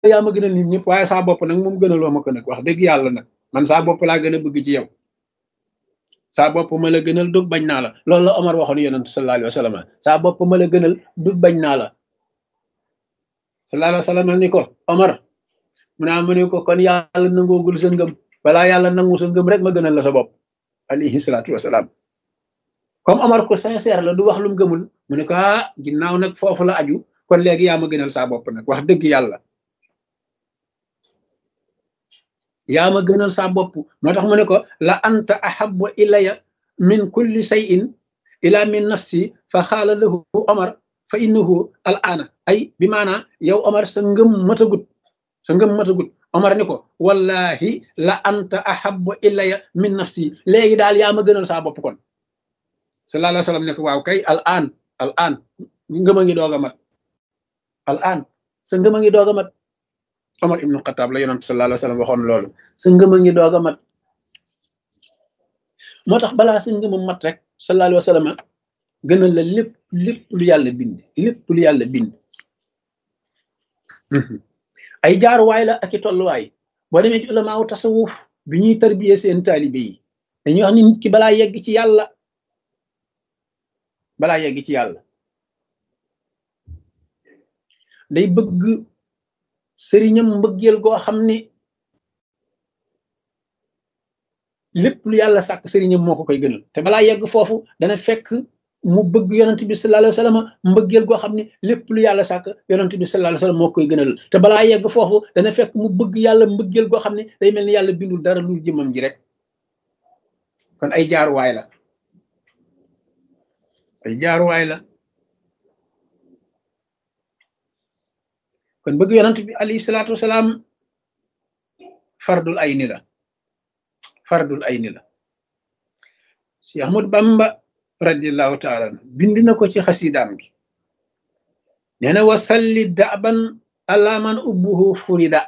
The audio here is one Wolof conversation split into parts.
yaa ma gënal nit ñëpp waaye saa bopp nag moom gënaloo ma ko nag wax dëgg yàlla nag man saa bopp laa gën a bëgg ci yow saa bopp ma la gënal dug bañ naa la loolu la Omar waxoon yonent sallallahu alayhi wa sallam saa bopp ma la gënal dug bañ naa la sallallahu alayhi wa sallam ni ko Omar mu naa mu ne ko kon yàlla nangoogul sa ngëm balaa yàlla nangu sa ngëm rek ma gënal la sa bopp alayhi salaatu wasalaam comme Omar ko sincère la du wax lu mu gëmul mu ne ko ah ginnaaw nag foofu la aju kon léegi yaa ma gënal saa bopp nag wax dëgg yàlla yaa ma gënal saa bopp moo tax mu ne ko la anta ahabbu ilaya min kulli shay'in ila min nafsi fa xaala lahu Omar fa innahu al aana ay bi maanaa yow Omar sa ngëm matagut sa ngëm matagut Omar ni ko wallahi la anta ahabbu ilaya min nafsi léegi daal yaa ma gënal saa bopp kon sallallahu alayhi wa sallam ne ko waaw kay al aan al aan ngëm a ngi doog a mat al aan sa ngëm a ngi doog a mat Omar ibnu Xataab la yonent sallallahu alayhi wa sallam waxoon loolu sa ngëm a ngi doog a mat moo tax balaa sa ngëm a mat rek sallallahu alayhi wa sallam gënal la lépp lépp lu yàlla bind lépp lu yàlla bind ay jaaruwaay la ak i tolluwaay boo demee ci ulamaawu tasawuf bi ñuy tarbiyee seen taalibe yi dañuy wax ni nit ki balaa yegg ci yàlla balaa yegg ci yàlla day bëgg sëriñam mbëggeel goo xam ne lépp lu yàlla sàkk sëriñam moo ko koy gënal te balaa yegg foofu dana fekk mu bëgg yonent bi sallallahu alayhi wa sallam mbëggeel goo xam ne lépp lu yàlla sàkk yonent bi sallallahu alayhi wa sallam moo koy gënal te balaa yegg foofu dana fekk mu bëgg yàlla mbëggeel goo xam ne day mel ni yàlla bindul dara lu jëmam ji rek kon ay jaaruwaay la ay jaaruwaay la kon bëgg yonent bi alayhi salaatu wasalaam fardul ayni la fardul ayni la si Ahmad Bamba radiallahu taala bind na ko ci xasidaam gi nee na wasalli daban ala man ubbuhu furida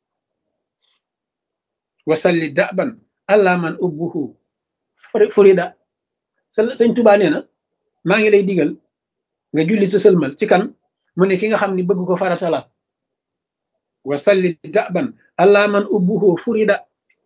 wasalli daban ala man ubbuhu furida sëñ Tuubaa nee na maa ngi lay digal nga julli te sëlmal ci kan mu ne ki nga xam ni bëgg ko farata la wasalli daban ala man ubbuhu furida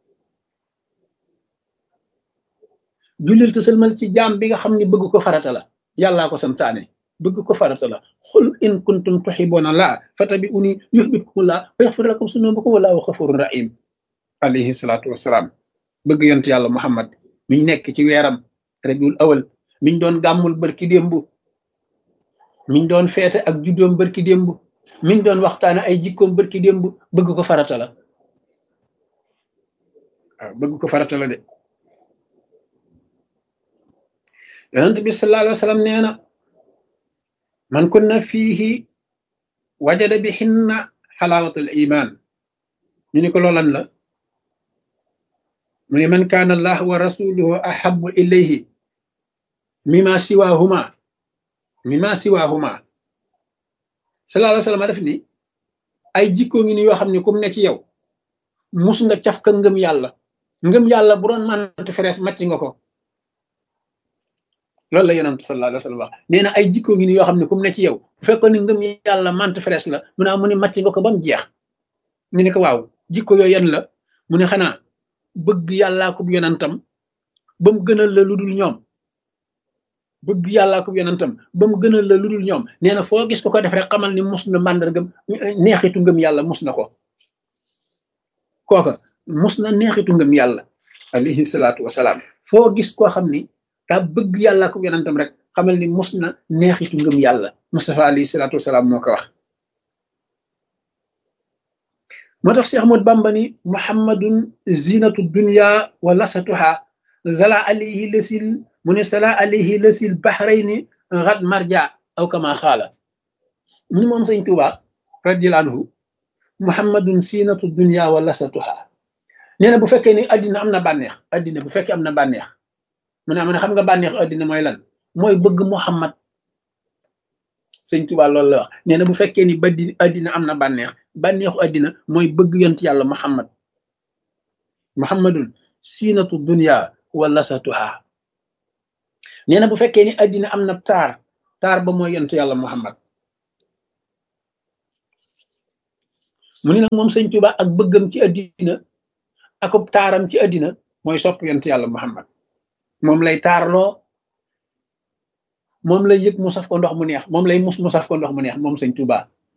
jullil te sëlmal ci jaam bi nga xam ni bëgg ko farata la yàllaa ko santaane bëgg ko farata la xul in kuntum tuhibbuna laa fatabi uni yuhbibkum laa wa yaxfir lakum sunubakum wallahu xafurun rahim alayhi salaatu wassalaam bëgg yont yàlla muhammad miñ nekk ci weeram rabiul awal miñ doon gàmmul bërki démb miñ doon feete ak juddoom bërki démb miñ doon waxtaane ay jikkoom bërki démb bëgg ko farata la waaw bëgg ko farata la de yonent bi sallallahu alayhi wa sallam nee na man kunna fiihi wajada bi xinna xalaawatul iman ñu ni ko loolan la mu ne man kaana allah wa rasuluhu ahabu ilayhi mima siwahuma mima siwahuma sallallahu alayhi wa sallam def ni ay jikkoo ngi ni yoo xam ne kum ne ci yow mus nga caf ka ngëm yàlla ngëm yàlla bu doon mante ferees màcc nga ko loolu la yonent sallallahu alayhi wa sallam wax nee na ay jikkoo ngi ni yoo xam ne kum ne ci yow bu fekkoon ni ngëm yàlla mante ferees la mu ne mu ne màcc nga ko ba mu jeex ñu ne ko waaw jikko yooyu yan la mu ne xanaa bëgg yàllaa ko yonentam ba mu gënal la lu dul ñoom bëgg yàllaa ko yonentam ba mu gënal la lu dul ñoom nee na foo gis ko ko def rek xamal ni mus na màndargam neexitu ngëm yàlla mus na ko kooka mus na neexitu ngëm yàlla alayhi salaatu wasalaam foo gis koo xam ni daa bëgg yàllaa ko yonentam rek xamal ni mus na neexitu ngëm yàlla Mustafa alayhi salaatu wasalaam moo ko wax moo tax Cheikh Ahmad Bamba ni muhammadun zinatu dunya wa lasatuha zala alayhi lasil mu ne sala alayhi lasil bahrayni ghad marja aw kama xaala mu ni moom sëñ Tuuba radiyallahu anhu muhammadun zinatu dunya wa lasatuha nee na bu fekkee ni addina am na bànneex addina bu fekkee am na bànneex mu ne am na xam nga bànneex addina mooy lan mooy bëgg muhammad sëñ Tuuba loolu la wax nee na bu fekkee ni baddi addina am na bànneex bànneexu addina mooy bëgg yont yàlla muhammad muhammadun siinatu dunya wa lasatuha nee na bu fekkee ni addina am na taar taar ba mooy yont yàlla muhammad mu ni nag moom sëñ Tuuba ak bëggam ci addina akub taaram ci addina mooy sopp yonent yàlla Muhammad moom lay taarloo moom lay yëg mu saf ko ndox mu neex moom lay mus mu saf ko ndox mu neex moom sëñ Tuuba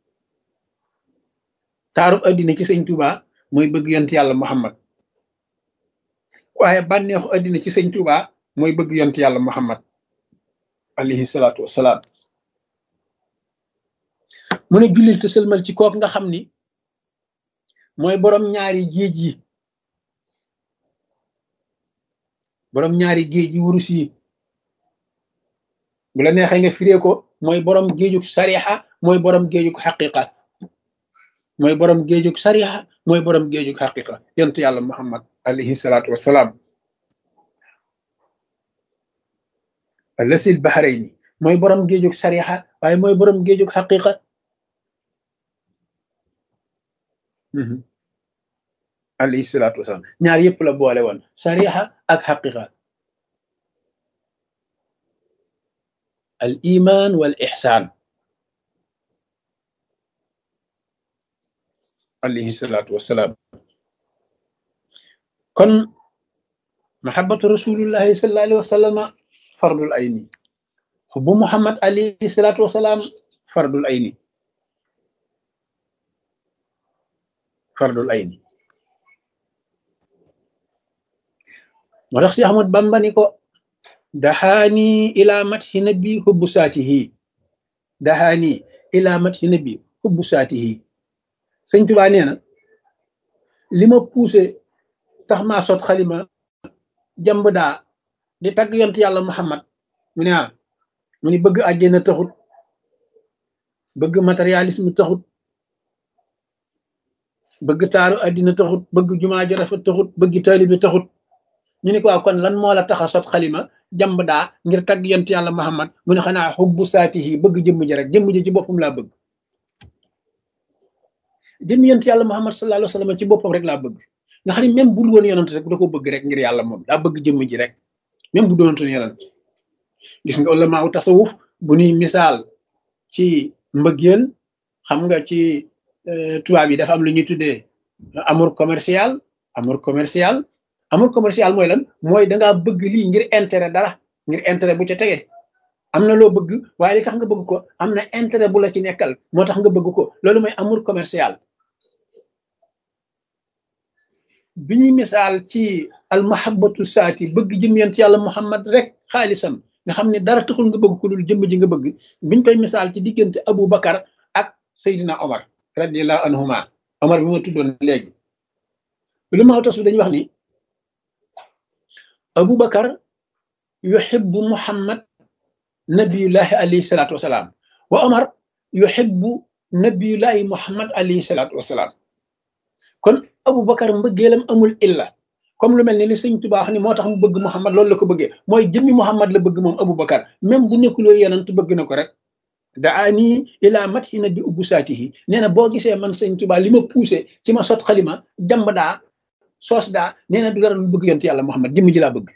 taarub addina ci sëñ Tuuba mooy bëgg yonent yàlla Muhammad waaye bànneexu addina ci sëñ Tuuba mooy bëgg yonent yàlla Muhammad alayhi salaatu wassalaam mu ne jullil te sëlmal ci kook nga xam ni mooy borom ñaari géej yi borom ñaari géej yi wurus yi bu la neexee nga firee ko mooy borom géejug sarixa mooy borom géejug xaqiqa mooy borom géejug sarixa mooy borom géejug xaqiqa yonent yàlla muhammad alayhi salaatu wassalaam allasil bahrayni mooy borom géejug sarixa waaye mooy borom géejug xaqiqa alayhi salaatu wasalaam ñaar yëpp la boole woon sarixa ak xaqiqa al iman wal ixsaan alayhi salaatu wasalaam kon mahabatu rasulillahi sallallahu alayhi wa sallama fardul ayni xubbu muhammad alayhi salaatu wasalaam fardul ayni fardul ayni moo tax si Ahmad Bamba ni ko daxaani ila mathi nabi xubbu saatihi daxaani ila mathi nabi xubbu saatihi sëñ Tuubaa nee na li ma poussé tax maa sot xalima jàmb daa di tagg yont yàlla Muhammad mu ne ah mu ni bëgg àjjana taxut bëgg matérialisme taxut bëgg taaru àddina taxut bëgg jumaa ju rafet taxut bëgg taalibi taxut ñu ne ko waaw kon lan moo la tax a sot xalima jàmb daa ngir tagg yont yàlla Muhammad mu ne xanaa xubbu saatihi bëgg jëmm ji rek jëmm ji ci boppam laa bëgg jëmm yont yàlla Muhammad sallallahu alayhi wa sallam ci boppam rek laa bëgg nga xam ne même bu dul woon yonant rek da ko bëgg rek ngir yàlla moom daa bëgg jëmm ji rek même bu doonutoon yonant gis nga ulama u tasawuf bu ñuy misaal ci mbëggeel xam nga ci tubaab yi dafa am lu ñuy tuddee amour commercial amour commercial amour commercial mooy lan mooy dangaa bëgg lii ngir intérêt dara ngir intérêt bu ca tege am na loo bëgg waaye li tax nga bëgg ko am na intérêt bu la ci nekkal moo tax nga bëgg ko loolu mooy amour commercial bi ñuy misaal ci al mahabbatu saati bëgg jëm yent yàlla muhammad rek xaalisam nga xam ne dara taxul nga bëgg ko dul jëmm ji nga bëgg biñ koy misaal ci diggante Abu Bakar ak Seydina Omar radiallahu anhuma Omar bi ma tuddoon léegi lu ma tasu dañuy wax ni Abu Bakar yuhibbu Muhammad nabiyullahi alayhi salaatu wasalaam wa Omar yuhibbu nabiyullahi Muhammad alayhi salaatu wasalaam kon Abu Bakar mbëggeelam amul illa comme lu mel ni li sëñ Tuubaa wax ni moo tax mu bëgg Muhammad loolu la ko bëggee mooy jëmmi Muhammad la bëgg moom Abu Bakar même bu nekkuloo yonent bëgg na ko rek daa nii ilaa mat xi na bi ubbu saatihi nee na boo gisee man sëñ Tuubaa li ma poussé ci ma sot xalima jàmb daa soos daa nee na du dara lu bëgg yonent yàlla Muhammad jëmm ji laa bëgg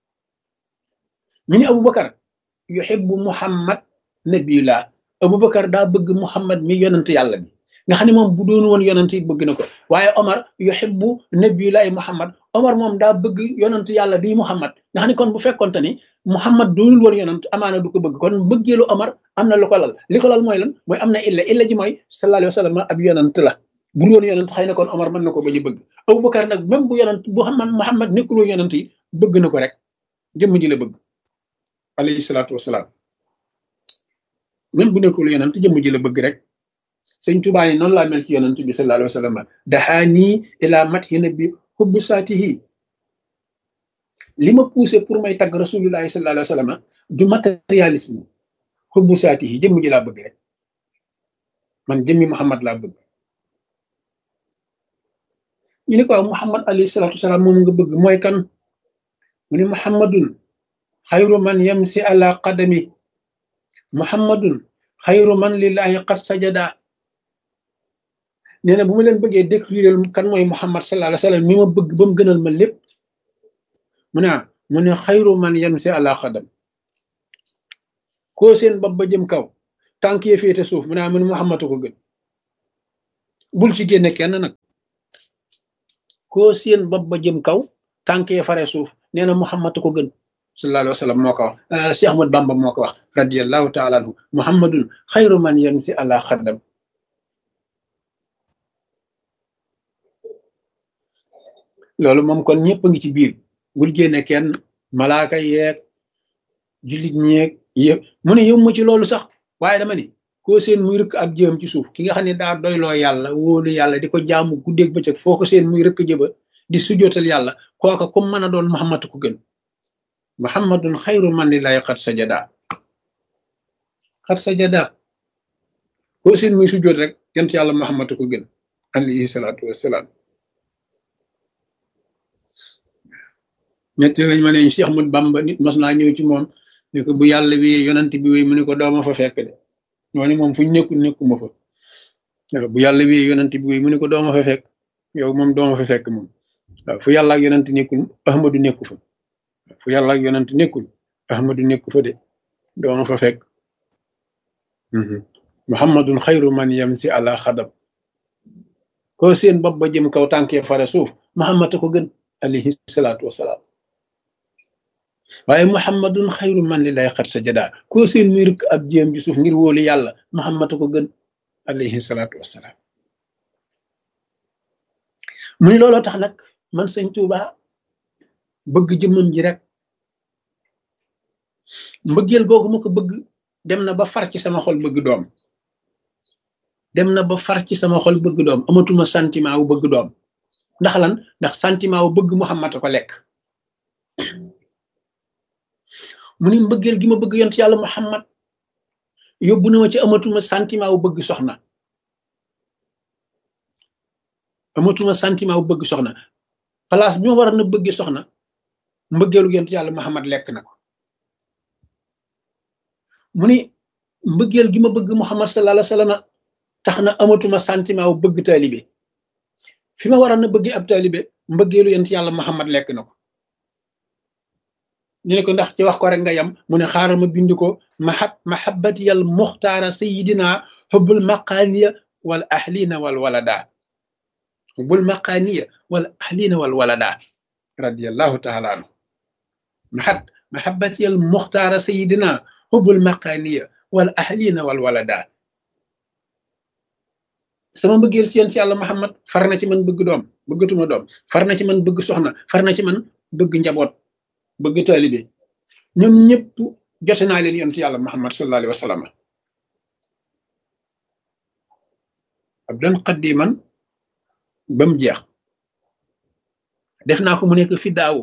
ñu ni Abu Bakar yuhibbu Muhammad nabiyullah Abu Bakar daa bëgg Muhammad mi yonent yàlla bi nga xam ne moom bu doon woon yonent yi bëgg na ko waaye Omar yuhibbu nabiyullahi Muhammad Omar moom daa bëgg yonent yàlla bii Muhammad nga xam ne kon bu fekkonte ni Muhammad doonul woon yonent amaana du ko bëgg kon bëggeelu Omar am na lu ko lal li ko lal mooy lan mooy am na illa illa ji mooy sallallahu alayhi wa sallam ab yonent la bu dul woon yonent xëy na kon Omar mën na ko bañ a bëgg Abubakar nag même bu yonent bu xam Muhammad nekkul woon yonent yi bëgg na ko rek jëmm ji la bëgg alayhi salaatu wasalaam même bu nekkul yonent jëmm ji la bëgg rek sëñ Tuubaa yi noonu laa mel ci yonent bi sallallahu alayhi wa sallam daxaanii ilaa mathi nabi hubbu saatihi li ma poussé pour may tagg rasulullahi sallallahu alayhi wa sallam du matérialisme hubbu saatihi jëmm ji laa bëgg rek man jëmmi Muhammad laa bëgg ñu ne ko waaw Muhammad alayhi salaatu wasalaam moom nga bëgg mooy kan mu ne Muhammadun xayru man yamsi ala qadami Muhammadun xayru man lillahi qad sajada nee na bu ma leen bëggee décrire kan mooy Muhammad sallallahu alayhi wa sallam mi ma bëgg ba mu gënal ma lépp mu ne mu ne xayru man yamsi ala qadam koo seen bopp ba jëm kaw tànk yee féete suuf mu ne mu ne Muhammad ko gën bul ci génne kenn nag koo seen bopp ba jëm kaw tànkee fare suuf nee na muhammad ko gën sallallahu alayhi wa sallam moo ko wax Cheikh Ahmad Bamba moo ko wax radiallahu taala anhu muhammadun xayru man yamsi ala xaddam loolu moom kon ñëpp a ngi ci biir bul génne kenn malaaka yeeg jullit ñeeg yëpp mu ne yëmmu ci loolu sax waaye dama ni koo seen muy rëkk ab jëm ci suuf ki nga xam ne daa doyloo yàlla wóolu yàlla di ko jaamu guddeeg bëccëg foo ko seen muy rëkk jëba di sujootal yàlla kooka comme mën a doon muhammad ko gën muhammadun xayru man lillahi xat sajada xat sajada koo seen muy sujoot rek yent yàlla muhammad ko gën alayhi salaatu wassalaam ñetti lañ ma ne Cheikh Ahmad Bamba nit mas naa ñëw ci moom ne ko bu yàlla wéyee yonant bi wéy mu ne ko dooma fa fekk de moo ni moom fuñ nekkul nekkuma fa bu yàlla wéyee yonant bi wéy mu ne ko dooma fa fekk yow moom dooma fa fekk moom waaw fu yàlla ak yonant nekkul ahmadu nekku fa fu yàlla ak yonant nekkul ahmadu nekku fa de dooma fa fekk muhammadun xayru man yamsi ala xadam koo seen bopp ba jëm kaw tànkee fare suuf muhammad ko gën alayhi salaatu wasalaam waaye muhammadun xayru man li lay xat sa jadaa koo seen muy rëkk ab jéem ji suuf ngir wóolu yàlla muhammad ko gën alayhi salaatu wasalaam mu ni looloo tax nag man sëñ Tuuba bëgg jëmmam ji rek mbëggeel googu ma ko bëgg dem na ba far ci sama xol bëgg doom dem na ba far ci sama xol bëgg doom amatuma sentiment wu bëgg doom ndax lan ndax sentiment wu bëgg muhammad ko lekk mu ni mbëggeel gi ma bëgg yont yàlla muhammad yóbbu na ma ci amatuma sentiment wu bëgg soxna amatuma sentiment wu bëgg soxna place bi ma war a na bëgg soxna mbëggeelu yont yàlla muhammad lekk na ko mu ni mbëggeel gi ma bëgg muhammad sallallahu alayhi wa sallam tax na amatuma sentiment wu bëgg taalibe fi ma war a na bëgg ab taalibe mbëggeelu yont yàlla muhammad lekk na ko ñu ne ko ndax ci wax ko rek nga yam mu ne xaaral ma bind ko mahab mahabati yal muxtaara sayidina hubbul maqaaniya wal ahlina wal walada hubbul maqaaniya wal ahlina wal walada radiallahu taala anhu mahab mahabati yal muxtaara sayidina hubbul maqaaniya wal ahlina wal walada sama mbëggeel si yéen si yàlla Muhammad far na ci man bëgg doom bëggatuma doom far na ci man bëgg soxna far na ci man bëgg njaboot bëgg taalibe ñoom ñëpp jote naa leen yonent yàlla muhammad sallallahu alayhi wa sallam abdan qaddiman ba mu jeex def naa ko mu nekk fi daawu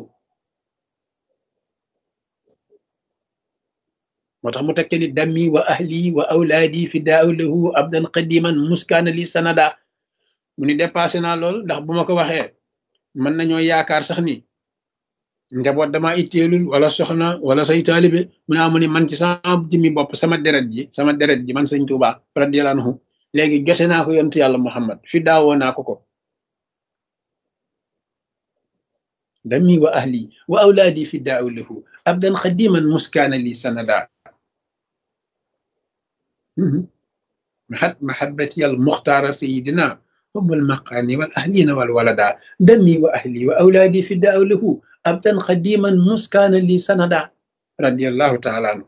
moo tax mu tekke ni dammi wa ahli wa awlaadi fi daaw lahu abdan qaddiman muskaana li sanada mu ni dépassé naa lool ndax bu ma ko waxee mën nañoo yaakaar sax ni njaboot dama itteelul wala soxna wala say taalibe mu naa mu ni man ci sama jëmmi bopp sama deret ji sama deret ji man sëñ Tuuba radiyallahu anhu léegi jote naa ko yontu yàlla Muhammad fi daawoo naa ko ko dami wa ahli wa awlaadi fi daaw lahu abdan xadiman muskaana li sanada mahat mahabati al muxtaara sayidina hubbul maqaani wal ahlina wal walada dami wa ahli wa awlaadi fi daaw lahu abdan xadiman muskaana li sanada radiallahu taala anhu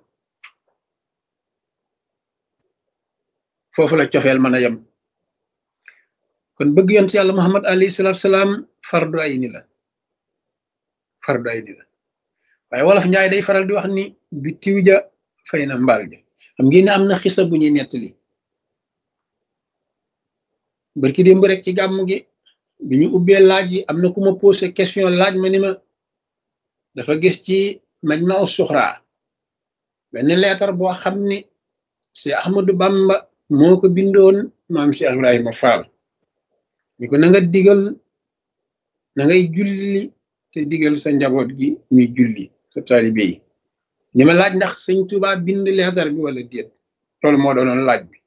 foofu la cofeel mën a yem kon bëgg yont yàlla muhammad alayhi salatu salaam fardu ay ni la fardu ay ni la waaye wolof njaay day faral di wax ni bi tiw ja fay na mbaal ja xam ngeen ne am na xisa bu ñuy nettali barki démb rek ci gàmm gi bi ñu ubbee laaj yi am na ku ma posé question laaj ma ni ma dafa gis ci majmau suxra benn leetar boo xam ni si Ahmadou Bamba moo ko bindoon maam si Ibrahima Fall ni ko na nga digal na ngay julli te digal sa njaboot gi ñuy julli sa taalibe yi ni ma laaj ndax sëñ Tuubaa bind leetar bi wala déet loolu moo doonoon laaj bi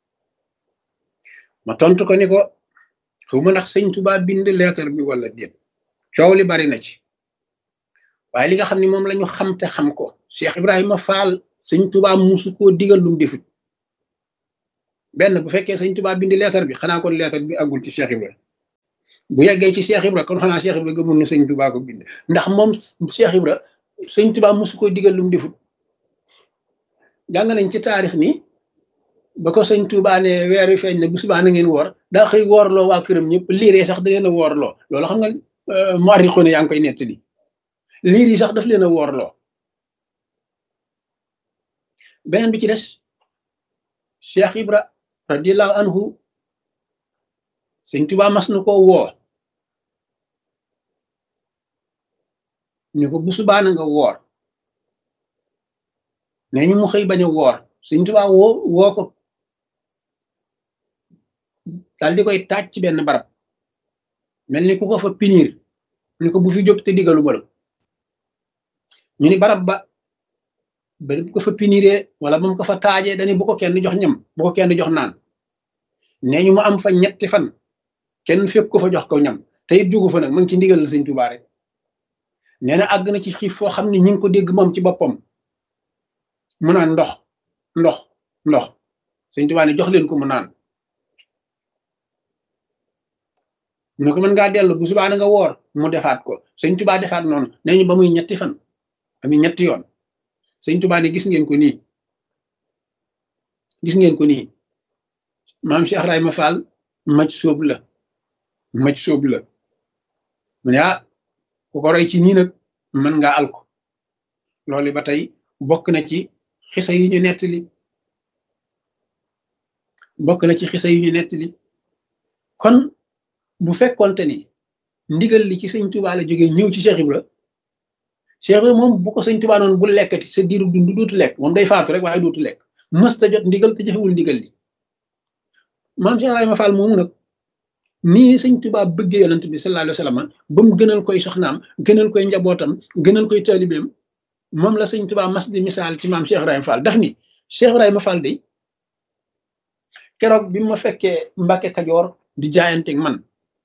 ma tontu ko ni ko xawma ndax sëñ Tuubaa bind leetar bi wala déet coow li bari na ci waaye li nga xam ne moom lañu xam te xam ko Cheikh Ibrahima Fall sëñ Tuubaa musu koo digal lum defut benn bu fekkee sëñ Tuubaa bindi leetar bi xanaa kon leetar bi àggul ci Cheikh Ibra bu yeggee ci Cheikh Ibra kon xanaa Cheikh Ibra gëmul ne sëñ Tuubaa ko bind ndax moom Cheikh Ibra sëñ Tuubaa mosu ko digal lu mu defut jàng nañ ci taarix ni ba ko sëñ Tuubaa ne weer wi feeñ ne bu subaa na ngeen woor daa xëy woorloo waa këram ñëpp liiree sax da leen a woorloo loolu xam nga mu arrixu ne yaa ngi koy nettali liir yi sax daf leen a woorloo beneen bi ci des Cheikh Ibra radiallahu anhu sëñ Tuubaa mas na koo woo ñu ko bu subaa na nga woor nee ñu mu xëy bañ a woor sëñ Tuubaa woo woo ko daal di koy taaj ci benn barab mel ni ku ko fa pinir ñu ko bu fi jóg te digalu ma la ñu ni barab ba ba bu ko fa piniree wala ba mu ko fa taajee dañu bu ko kenn jox ñam bu ko kenn jox naan nee ñu mu am fa ñetti fan kenn fekk ko fa jox ko ñam te it jugu fa nag mu ngi ci ndigal la sëñ Tuubaa rek nee na àgg na ci xiif foo xam ne ñi ngi ko dégg moom ci boppam mu naan ndox ndox ndox sëñ Tuubaa ne jox leen ko mu naan mu ne ko mën ngaa dellu bu subaa na nga woor mu defaat ko sëñ Tuubaa defaat noonu nee ñu ba muy ñetti fan ami ñetti yoon sëñ Tuubaa ne gis ngeen ko nii gis ngeen ko nii maam Cheikh Ibrahima Fall maj sóob la maj sóob la mu ne ah ku ko roy ci nii nag mën ngaa alko loolu ba tey bokk na ci xisa yi ñu nettali bokk na ci xisa yi ñu nettali kon bu fekkonte ni ndigal li ci sëñ Tuubaa la jógee ñëw ci Cheikh Ibra Cheikh Ibra moom bu ko sëñ Tuubaa noonu bu lekkati sa diiru dund dootu lekk moom day faatu rek waaye dootu lekk mësta jot ndigal te jëfewul ndigal li maam Cheikh Ibrahima Fall moomu nag nii sëñ Tuubaa bëggee yonent bi sallallahu alayhi wa sallam ba mu gënal koy soxnaam gënal koy njabootam gënal koy taalibeem moom la sëñ Tuubaa mas di misaal ci maam Cheikh Ibrahima Fall daf ni Cheikh Ibrahima Fall de keroog bi ma fekkee Mbàkke Kajoor di jaayanteeg man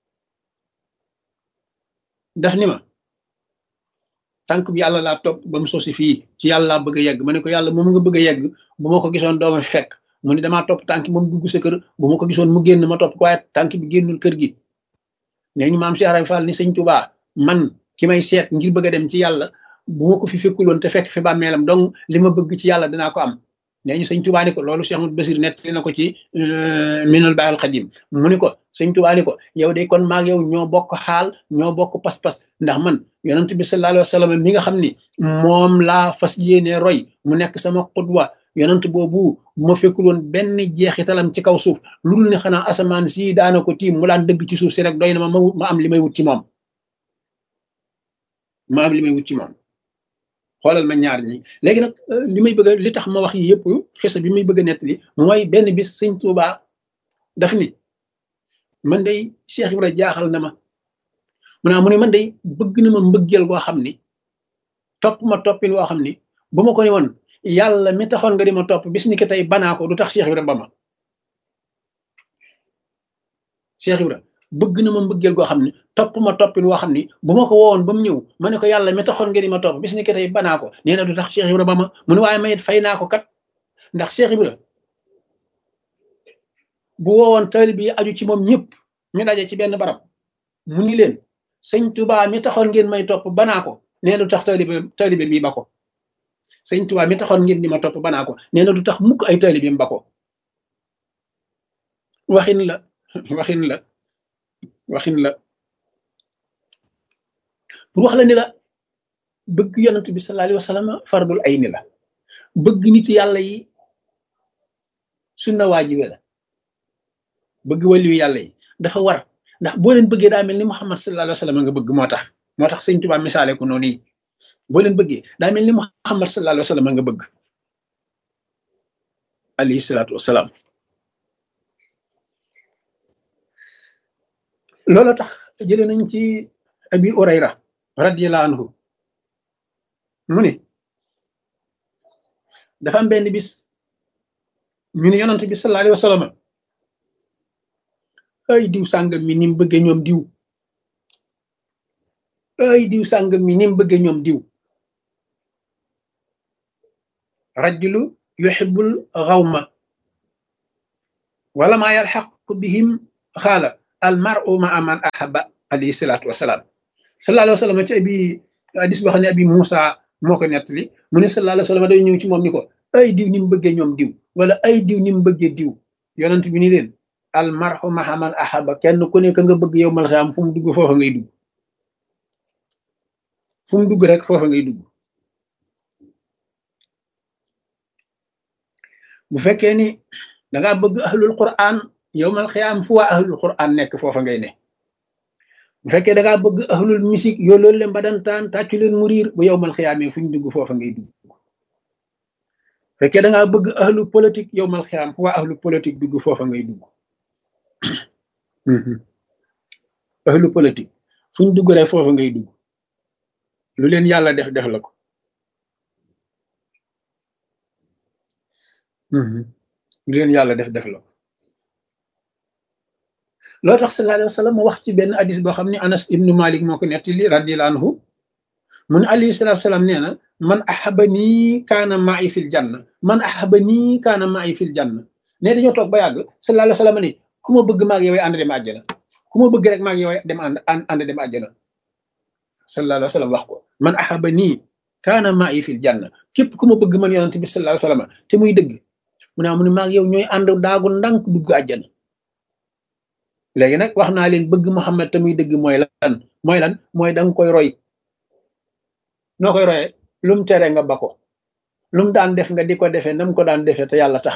daf ni ma tànk bi yàlla laa topp ba mu sosi fii ci yàlla laa bëgg a yegg ma ne ko yàlla moom nga bëgg a yegg bu ma ko gisoon dooma fi fekk mu ni damaa topp tànk moom dugg sa kër bu ma ko gisoon mu génn ma topp ko waaye tànk bi génnul kër gi nee ñu maam Cheikh Ibrahima Fall ni sëñ Tuubaa man ki may seet ngir bëgg a dem ci yàlla bu ma ko fi fekkuloon te fekk fi bàmmeelam donc li ma bëgg ci yàlla dinaa ko am nee ñu sëñ Tuubaa ni ko loolu Cheikh Ahmadou Basir nettali na ko ci Minanul Baaqil Qadiim mu ni ko sëñ Tuubaa ni ko yow de kon maag yow ñoo bokk xaal ñoo bokk pas-pas ndax man yonent bi sallallahu alayhi wa sallam mi nga xam ni moom laa fas yéene roy mu nekk sama xudwa yonent boobu bu ma fekkul woon benn jeexitalam ci kaw suuf lu dul ne xanaa asamaan si daana ko tiim mu daan dëgg ci suuf si rek doy na ma ma am li may wut ci moom ma am li may wut ci moom xoolal ma ñaar ñi léegi nag li may bëgg li tax ma wax yi yëpp xisa bi may bëgg a nettali mooy benn bis sëñ Tuubaa daf ni man day Cheikh Ibra jaaxal na ma mu naa mu ne man day bëgg na ma mbëggeel goo xam ni topp ma toppin woo xam ni bu ma ko ne woon yàlla mi taxoon nga di ma topp bis ni ki tey banaa ko du tax Cheikh Ibra ba ma Cheikh Ibra bëgg na ma mbëggeel goo xam ni topp ma toppin woo xam ni bu ma ko woowoon ba mu ñëw ma ne ko yàlla mi taxoon nga di ma topp bis ni ki tey banaa ko nee na du tax Cheikh Ibra ba ma mu ne waaye mayit fay naa ko kat ndax Cheikh Ibra bu woowoon taalib yi aju ci moom ñëpp ñu daje ci benn barab mu ni leen sëñ Tuubaa mi taxoon ngeen may topp banaa ko nee na du tax taalibe taalibe bi ba ko sëñ Tuubaa mi taxoon ngeen di ma topp banaa ko nee na du tax mukk ay taalibeem ba ko waxin la waxin la waxin la pour wax la ni la bëgg yonent bi sallallahu alayhi wa sallam fardul ayni la bëgg nit yàlla yi sunna waajibe la bëgg waliyu yàlla yi dafa war ndax boo leen bëggee daa mel ni Muhammad sallallahu alayhi wa sallam nga bëgg moo tax moo tax sëñ Tuubaa misaale ko noonu yi boo leen bëggee daa mel ni Muhammad sallallahu alayhi wa sallam nga bëgg alayhi salaatu wasalaam loolu tax jëlee nañ ci abi urayra radiyallahu anhu mu ne dafa am benn bis ñu ne yonent bi sallallahu alayhi wa sallam ay diw sàngam mi ni mu bëggee ñoom diw ay diw sàngam mi ni mu bëggee ñoom diw rajulu yuhibbul xawma wala maa yalxaqu bihim xaala al maru maa man ahaba alayhi salaatu wasalaam sallallahu alayhi wa sallam ci abi hadis boo xam ne abi Moussa moo ko nettali mu ne sallallahu alayhi wa sallam day ñëw ci moom ni ko ay diw ni mu bëggee ñoom diw wala ay diw ni mu bëggee diw yonent bi ni leen al maru maa man ahaba kenn ku nekk nga bëgg yow mal xiyaam fu mu dugg foofa ngay dugg fu mu dugg rek foofa ngay dugg bu fekkee ni dangaa bëgg ahlul quran yowmal xiyaam fu waa ahlul quran nekk foofa ngay ne bu fekkee dangaa bëgg ahlul musique yoo loolu leen badantaan tàccu leen mu riir bu yowmal xiyaamee fu ñu dugg foofa ngay dugg bu fekkee dangaa bëgg ahlul politique yowmal xiyaam fu waa ahlul politique dugg foofa ngay dugg ahlul politique fu ñu dugg rek foofa ngay dugg lu leen yàlla def def la ko lu leen yàlla def def la ko loo tax sallallahu alayhi wa sallam wax ci benn hadis boo xam ne anas ibnu malik moo ko nettali radiyallahu anhu mu ne alayhi salatu salaam nee na man ahaba nii kaana ma'i fil janna man ahaba nii kaana ma'i fil janna ne dañoo toog ba yàgg sallallahu alayhi wa sallam ne ku ma bëgg maag yow ànd dem àjjana ku ma bëgg rek maag yow dem ànd ànd dem àjjana sallallahu alayhi wa sallam wax ko man ahaba nii kaana ma'i fil janna képp ku ma bëgg man yonent bi sallallahu alayhi wa sallam te muy dëgg mu ne mu ne maag yow ñooy ànd daagu ndànk dugg àjjana léegi nag wax naa leen bëgg Muhammad te muy dëgg mooy lan mooy lan mooy danga koy roy noo koy royee lum tere nga ba ko lum daan def nga di ko defee nam ko daan defee te yàlla tax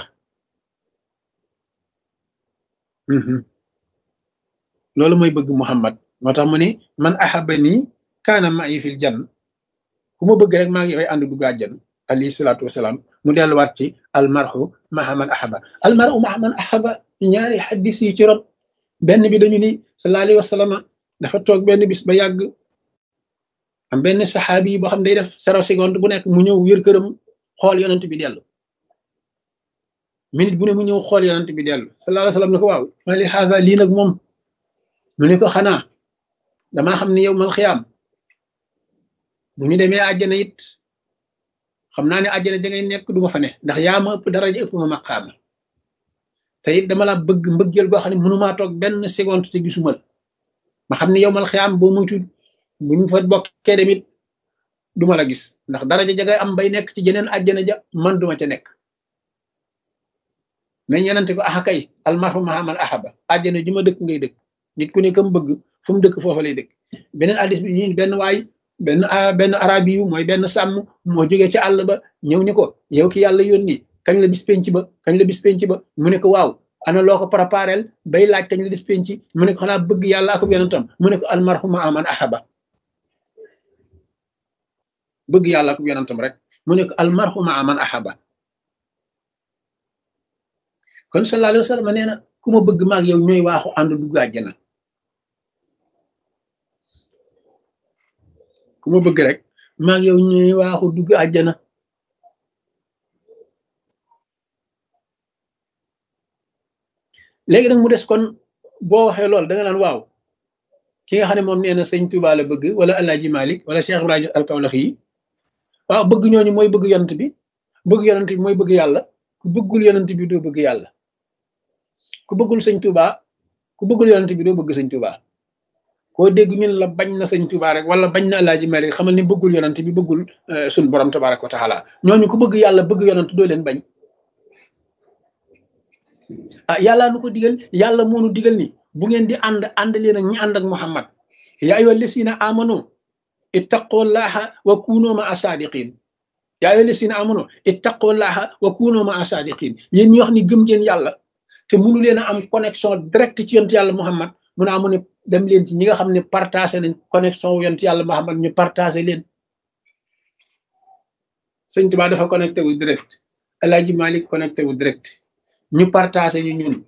loolu mooy bëgg Muhammad moo tax mu ni man ahaba nii kaana ma'i fil jann ku ma bëgg rek maa ngi yoy ànd dugg àjjana alayhi salaatu wasalaam mu delluwaat ci almarhu maha man ahaba almarhu maha man ahaba ñaari xaddis yi ci rot benn bi dañu ni sallallahu alayhi wa sallam dafa toog benn bis ba yàgg am benn saxaabi yi boo xam day def zéro seconde bu nekk mu ñëw yër këram xool yonent bi dellu minute bu ne mu ñëw xool yonent bi dellu sallallahu alayhi wa sallam ne ko waaw ma li xaasa lii nag moom mu ne ko xanaa damaa xam ne yow mal xiyaam bu ñu demee àjjana it xam naa ne àjjana ja ngay nekk du ma fa ne ndax yaa ma ëpp daraja ëpp ma maqaama te it dama la bëgg mbëggeel goo xam ne mënumaa toog benn seconde te gisuma la ma xam ne yow mal xiyaam boo muytu bu ñu fa bokkee demit duma la gis ndax daraja ja ngay am bay nekk ci jeneen àjjana ja man duma ca nekk mais ñenante ko axa kay almarhu maha man ahaba àjjana ju ma dëkk ngay dëkk nit ku ne kam bëgg fu mu dëkk foofa lay dëkk beneen addis bi ñi benn waay benn benn arabi yu mooy benn sàmm moo jógee ci àll ba ñëw ni ko yow ki yàlla yónni kañ la bis penc ba kañ la bis penc ba mu ne ko waaw ana loo ko préparel bay laaj kañ la bis penc mu ne ko xanaa bëgg yàlla ak yonentam mu ne ko almarhu maha man ahaba bëgg yàlla ak yonentam rek mu ne ko almarhu maha man ahaba kon sallallahu alayhi wa sallam nee na ku ma bëgg maag yow ñooy waaxu ànd dugg àjjana ku ma bëgg rek maag yow ñooy waaxu dugg àjjana léegi nag mu des kon boo waxee loolu da nga naan waaw ki nga xam ne moom nee na sëñ Tuba la bëgg wala Alaaji Malik wala Cheikh Ibrahima Alkawlax yi waaw bëgg ñooñu mooy bëgg yonent bi bëgg yonent bi mooy bëgg yàlla ku bëggul yonent bi doo bëgg yàlla ku bëggul sëñ Tuba ku bëggul yonent bi doo bëgg sëñ Tuba koo dégg ñun la bañ na sëñ Tuba rek wala bañ na Alaaji Malik xamal ni bëggul yonent bi bëggul suñ borom tabaraka wa taala ñooñu ku bëgg yàlla bëgg yonent doo leen bañ ah yàllaa nu ko digal yàlla moo nu digal ni bu ngeen di ànd ànd leen ak ñi ànd ak Muhammad yaa ayyuha lasina amanu ittaqullaha wa kunu ma asadiqin yaa ayyuha lasina amanu ittaqullaha wa kunu ma asadiqin yéen ñi wax ni gëm ngeen yàlla te mënu leen a am connexion direct ci yonent yàlla Muhammad mu ne amu ne dem leen ci ñi nga xam ne partagé nañ connexion wu yonent yàlla Muhammad ñu partagé leen sëñ Tuubaa dafa connecté wu direct El Hadji Malick connecté wu direct ñu partagé ñu ñun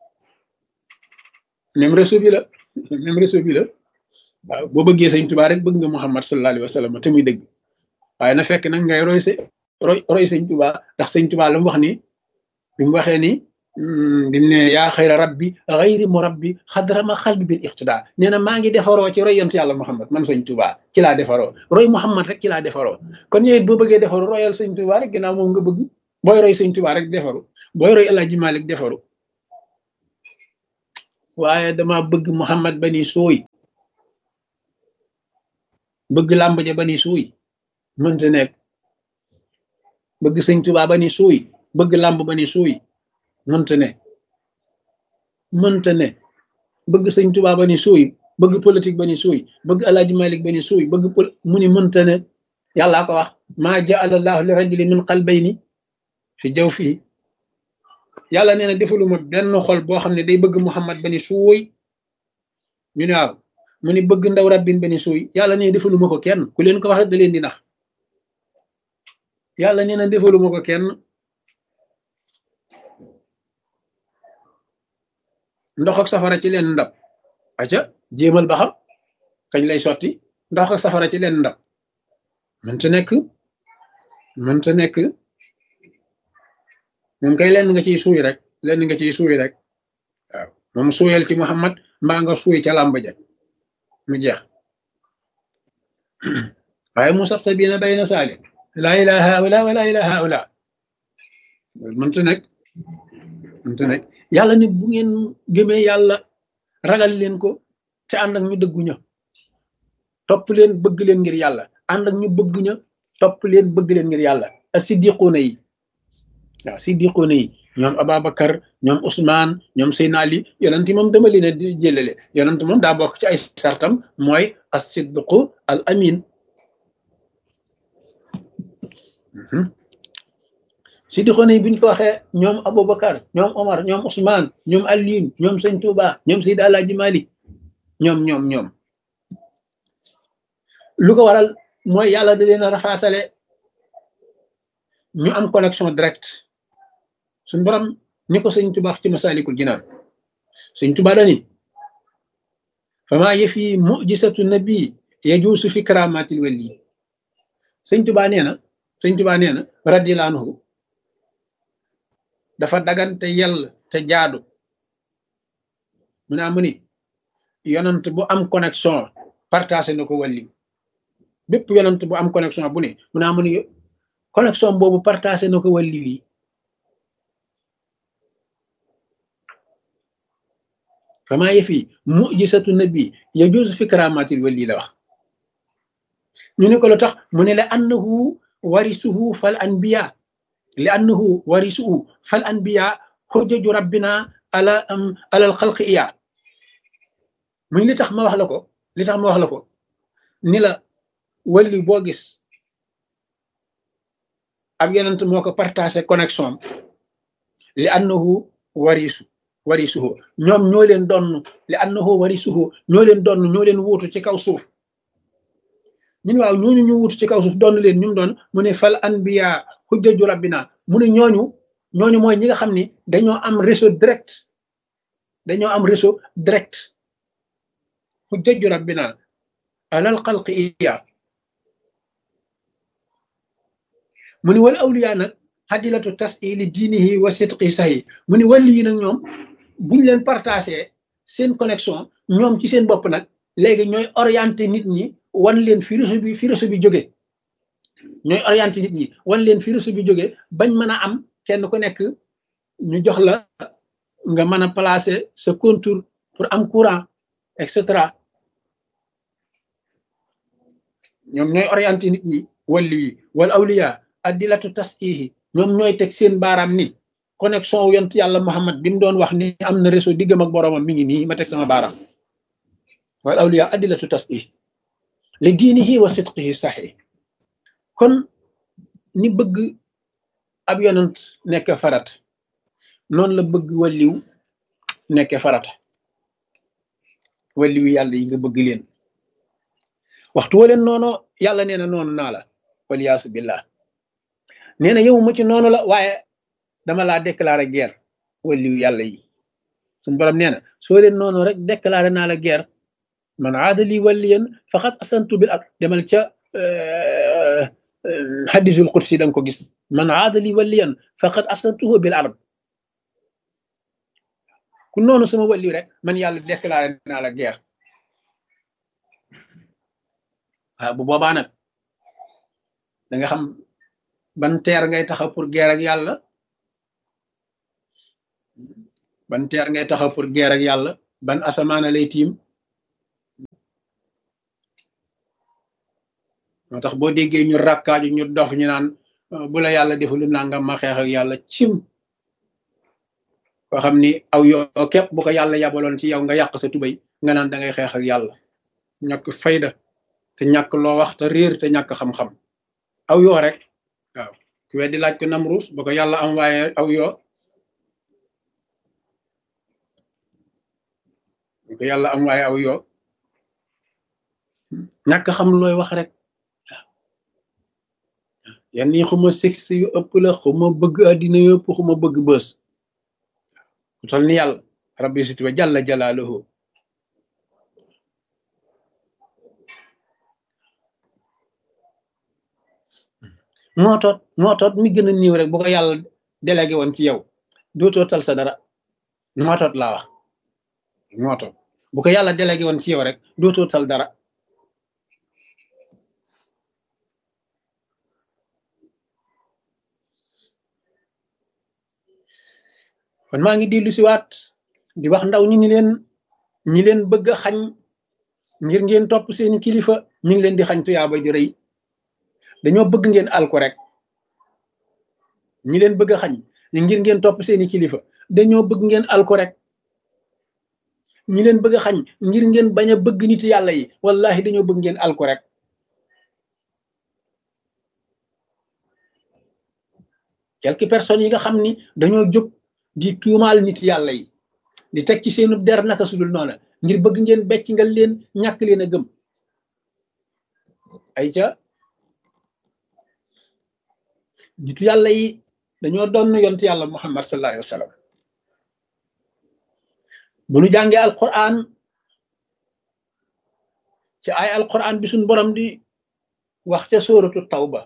même réseau bi la même réseau bi la waaw boo bëggee sëñ Tuubaa rek bëgg nga Muhammad sallallahu alayhi wa sallam te muy dëgg waaye na fekk nag ngay roy sa roy roy sëñ Tuubaa ndax sëñ Tuubaa la mu wax ni bi mu waxee ni bi mu ne yaa xayra rabbi xayri mu rabbi xadrama xalbi bil iqtidaa nee na maa ngi defaroo ci roy yont yàlla Muhammad man sëñ Tuubaa ci laa defaroo roy Muhammad rek ci laa defaroo kon ñëwet boo bëggee defaru royal sëñ Tuubaa rek ginnaaw moom nga bëgg booy roy sëñ Tuubaa rek defaru booy roy El Hadji Malick defaru waaye dama bëgg muhammad bani suuy bëgg làmb ja bani suuy mënta nekk bëgg sëñ tubaa bani suuy bëgg làmb bani suuy mënta ne mënta ne bëgg sëñ tubaa bani suuy bëgg politique bani suuy bëgg alaaji malik bani suuy bëgg pol mu ni mënta ne yàllaa ko wax maa jaala allahu li rajuli min qalbayni fi jaw fii yàlla nee na defaluma benn xol boo xam ne day bëgg muhammad bani suuy ñu ne waaw mu ni bëgg ndaw rabbin bani suuy yàlla nee na defaluma ko kenn ku leen ko wax da leen di nax yàlla nee na defaluma ko kenn ndox ak safara ci leen ndab aca jéemal ba xam kañ lay sotti ndox ak safara ci leen ndab mënta nekk mënta nekk moom kay lenn nga ciy suuy rek lenn nga ciy suuy rek waaw moom suuyal ci muhammad mbaa nga suuy ca làmb ja mu jeex waaye mu sax sa biina bay na saali laa ilaha haula wa laa ilaha haula mënta nekk mënta nekk yàlla ni bu ngeen gëmee yàlla ragal leen ko te ànd ak ñu dëggu ña topp leen bëgg leen ngir yàlla ànd ak ñu bëgg ña topp leen bëgg leen ngir yàlla a siddiquuna yi waaw siddiquuna yi ñoom Ababacar ñoom Ousmane ñoom Seyna Ali yonent moom dama leen a di jëlale yonent moom daa bokk ci ay sartam mooy as siddiqu al amin siddiquuna yi bi ñu ko waxee ñoom Aboubacar ñoom Omar ñoom Ousmane ñoom Alioune ñoom Sëñ Touba ñoom Seydi Alaaji Malik ñoom ñoom ñoom lu ko waral mooy yàlla da leen a rafaatale ñu am connexion direct suñ borom ni ko sëñ Tuba ci masalikul jinaan sëñ Tuba dani fama yëfi mujisatu nabi yajuusu fi karamatil wali sëñ Tuba nee na sëñ Tuba nee na radiyallahu anhu dafa dagante yell te jaadu mu naa mu ni yonant bu am connexion partagé na ko wàlli bépp yonant bu am connexion bu ne mu naa mu ni connexion boobu partagé na ko wàlli wi kama yëfi mujisatu nabi yajuusu fi karamatil wali la wax ñu ne ko lu tax mu ne la annahu warisuhu fal anbiya li annahu warisuhu fal anbiya xujjaju rabbina ala ala al xalqi iya muy li tax ma wax la ko li tax ma wax la ko ni la wali boo gis ab yonent moo ko partagé connexion li annahu warisu warisuhu ñoom ñoo leen donn li annahu warisuhu ñoo leen donn ñoo leen wuutu ci kaw suuf ñun waaw ñooñu ñu wuutu ci kaw suuf donn leen ñu doon mu ne fal anbiya hujjaju rabbina mu ne ñooñu ñooñu mooy ñi nga xam ni dañoo am réseau direct dañoo am réseau direct hujjaju rabbina alal xalqi iya mu ni wal awliya nag xadilatu tasili diinihi wa sidqi sahi mu ni wàlli yi nag ñoom buñ leen partagé seen connexion ñoom ci seen bopp nag léegi ñooy orienté nit ñi wan leen fi réseau bi fi réseau bi jóge ñooy orienté nit ñi wan leen fi réseau bi jóge bañ mën a am kenn ku nekk ñu jox la nga mën a placer sa contour pour am courant et cetera ñoom ñooy orienté nit ñi walli yi wal awliya addilatu tasihi ñoom ñooy teg seen baaraam ni connexion wu yont yàlla Muhammad bi mu doon wax ni am na réseau diggam ak boroomam mi ngi nii ma teg sama baaraam wal awliya addilatu tasih li diinihi wa sidqihi saxi kon ni bëgg ab yonent nekk farat noonu la bëgg walliw nekk farata walliw yàlla yi nga bëgg leen waxtu wa leen noonu yàlla nee na noonu naa la waliyaasu billah nee na yow ma ci noonu la waaye dama laa déclaré guerre walliw yàlla yi suñ borom nee na soo leen noonu rek déclaré naa la guerre man aada li waliyan faqad asantu bil ard demal ca hadisul qudsi da nga ko gis man aada li waliyan faqad asantuhu bil ard ku noonu sama waliw rek man yàlla déclaré naa la guerre waaw bu boobaa nag da nga xam ban teer ngay taxaw pour guerre ak yàlla ban teer ngay taxaw pour guerre ak yàlla ban asamaana lay tiim moo tax boo déggee ñu rakkaaju ñu dof ñu naan bu la yàlla deful nangam ma xeex ak yàlla cim koo xam ni aw yoo képp bu ko yàlla yabaloon ci yow nga yàq sa tubay nga naan da ngay xeex ak yàlla ñàkk fayda te ñàkk loo wax te réer te ñàkk xam-xam aw yoo rek waaw ku weddi laaj ko namrus ba ko yàlla am waaye aw yoo ba ko yàlla am waaye aw yoo ñàkk xam looy wax rek yan nii xuma sexe yu ëpp la xuma bëgg àddina yu ëpp xuma bëgg bës ku tol ni yàlla rabbi sit wa jalla jalaaluhu mootoot mootoot mi gën a niiw rek bu ko yàlla délégué woon ci yow dootoo tal sa dara mootoot laa wax mootoot bu ko yàlla délégué woon ci yow rek dootoo tal dara kon maa ngi dellu siwaat di wax ndaw ñi ni leen ñi leen bëgg a xañ ngir ngeen topp seeni kilifa ñu ngi leen di xañ tuyaaba ju rëy dañoo bëgg ngeen alku rek ñi leen bëgg a xañ ngir ngeen topp seeni kilifa dañoo bëgg ngeen alku rek ñi leen bëgg a xañ ngir ngeen bañ a bëgg nit yàlla yi wallahi dañoo bëgg ngeen alku rek quelques personnes yi nga xam ni dañoo jóg di tuumaal nit yàlla yi di teg ci seenu der naka sudul noona ngir bëgg ngeen becc nga leen ñàkk leen a gëm ay ca nitu yàlla yi dañoo doon yont yàlla muhammad sallallahu alayhi wa sallam bu nu jàngee alquran ci ay alquran bi suñ borom di wax ca sóoratu tawba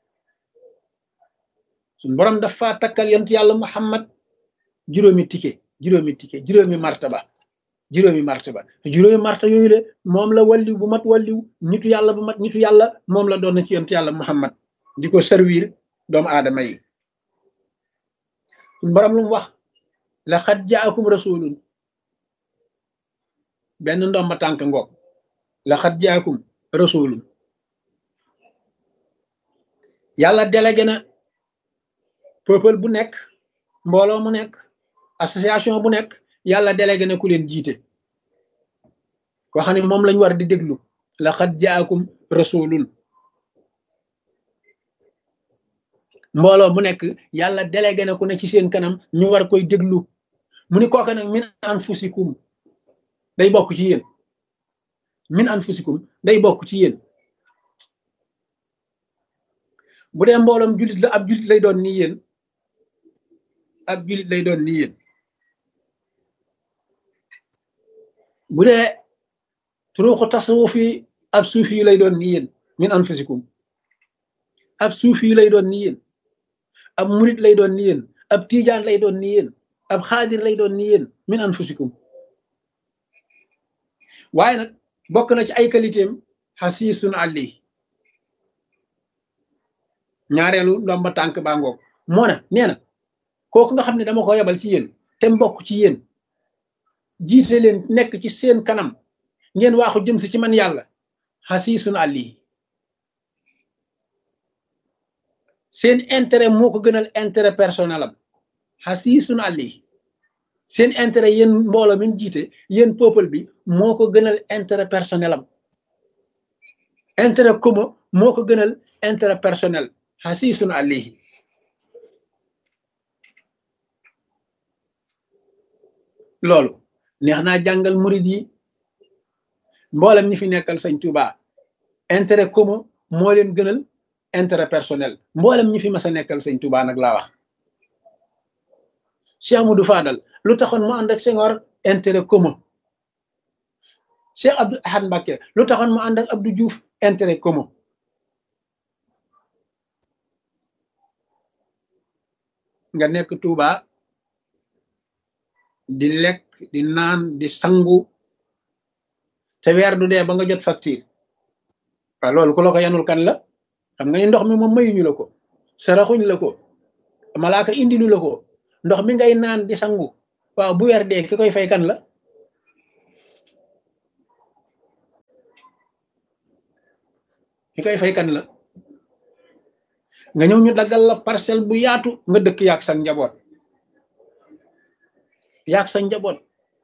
suñ borom dafa takkal yont yàlla muhammad juróomi tike juróomi tike juróomi martaba juróomi martaba juróomi martaba yooyu le moom la walliw bu mat walliw nitu yàlla bu mat nitu yàlla moom la doon na ci yont yàlla muhammad di ko servir doomu aadama yi suñ borom lu mu wax laqad jaakum rasulun benn ndomba tànk ngoog laqad jaakum rasulun yàlla délégué na peuple bu nekk mbooloo mu nekk association bu nekk yàlla délégué na ku leen jiite koo xam ne moom lañ war di déglu laqad jaakum rasulun mbooloo bu nekk yàlla délégué na ku ne ci seen kanam ñu war koy déglu mu ni kooka nag min anfusikum day bokk ci yéen min anfusikum day bokk ci yéen bu dee mbooloom jullit la ab jullit lay doon nii yéen ab jullit lay doon nii yéen bu dee turuuxu tasawuf yi ab suufi yi lay doon nii yéen min anfusikum ab suufi yi lay doon nii yéen ab murit lay doon ni yéen ab tiijaan lay doon ni yéen ab xaadir lay doon ni yéen min anfusikum waaye nag bokk na ci ay qualitéem xasiisun àlli ñaareelu ndomba tànk baa ngoog moo na nee na kooku nga xam ne dama ko yebal ci yéen te mbokk ci yéen jiite leen nekk ci seen kanam ngeen waaxu jëm si ci man yàlla xasiisun àlli seen intérêt moo ko gënal intérêt personnel am xasiisun àlli seen intérêt yéen mbooloo mi jiite yéen peuple bi moo ko gënal intérêt personnel am intérêt commun moo ko gënal intérêt personnel xasiisun àlli loolu neex naa jàngal murid yi mboolem ñi fi nekkal sëñ Touba intérêt commun moo leen gënal intérêt personnel mboolem ñi fi mas a nekkal sëñ Touba nag laa wax Cheikh Amadou Fadal lu taxoon mu ànd ak Senghor intérêt commun Cheikh Abdou Ahad Mbacké lu taxoon mu ànd ak Abdou Diouf intérêt commun nga nekk Touba di lekk di naan di sangu te weer du dee ba nga jot facture waaw loolu ku la ko yanul kan la xam nga ni ndox mi moom mayuñu la ko saraxuñ la ko malaaka indilu la ko ndox mi ngay naan di sangu waaw bu weer dee ki koy fay kan la ki koy fay kan la nga ñëw ñu daggal la parcelle bu yaatu nga dëkk yaag sa njaboot yaag sa njaboot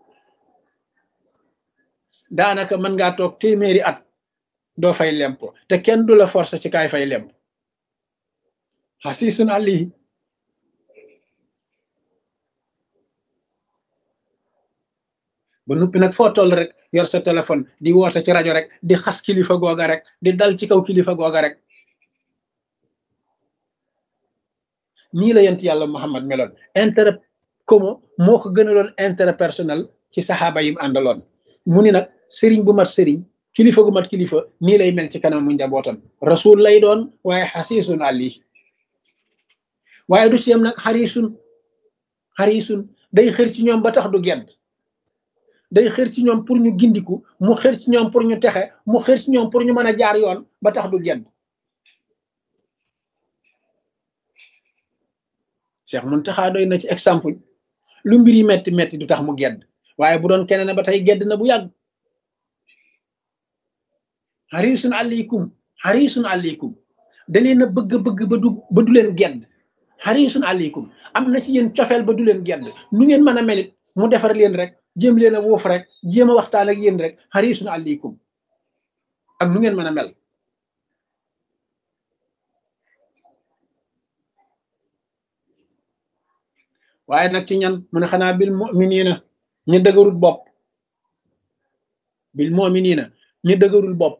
daanaka mën ngaa toog téeméeri at doo fay lempo te kenn du la force ci kaay fay lemp xasiisun àllihi ba nuppi nag foo toll rek yor sa téléphone di woote ci rajo rek di xas kilifa googa rek di dal ci kaw kilifa googa rek nii la yent yàlla Muhammad meloon intérêt commun moo ko gënaloon intérêt personnel ci saxaaba yim àndaloon mu ni nag sëriñ bu mat sëriñ kilifa gu mat kilifa nii lay mel ci kanam mu njabootam rasul lay doon waaye xasiisun àlli waaye du ci yem nag xarisun xarisun day xër ci ñoom ba tax du gedd day xër ci ñoom pour ñu gindiku mu xër ci ñoom pour ñu texe mu xër ci ñoom pour ñu mën a jaar yoon ba tax du gedd Cheikh Muntaxa doy na ci exemple lu mbir yi metti metti du tax mu gedd waaye bu doon keneen ba tey gedd na bu yàgg xarisun aleykum xarisun aleykum da leen a bëgg bëgg ba du ba du leen gedd xarisun aleykum am na ci yéen cofeel ba du leen gedd nu ngeen mën a melit mu defar leen rek jéem leen a wuuf rek jéem a waxtaan ak yéen rek xarisun aleykum ak nu ngeen mën a mel waaye nag ci ñan mu ne xanaa bil muminina ñu dëgërul bopp bil muminina ñu dëgërul bopp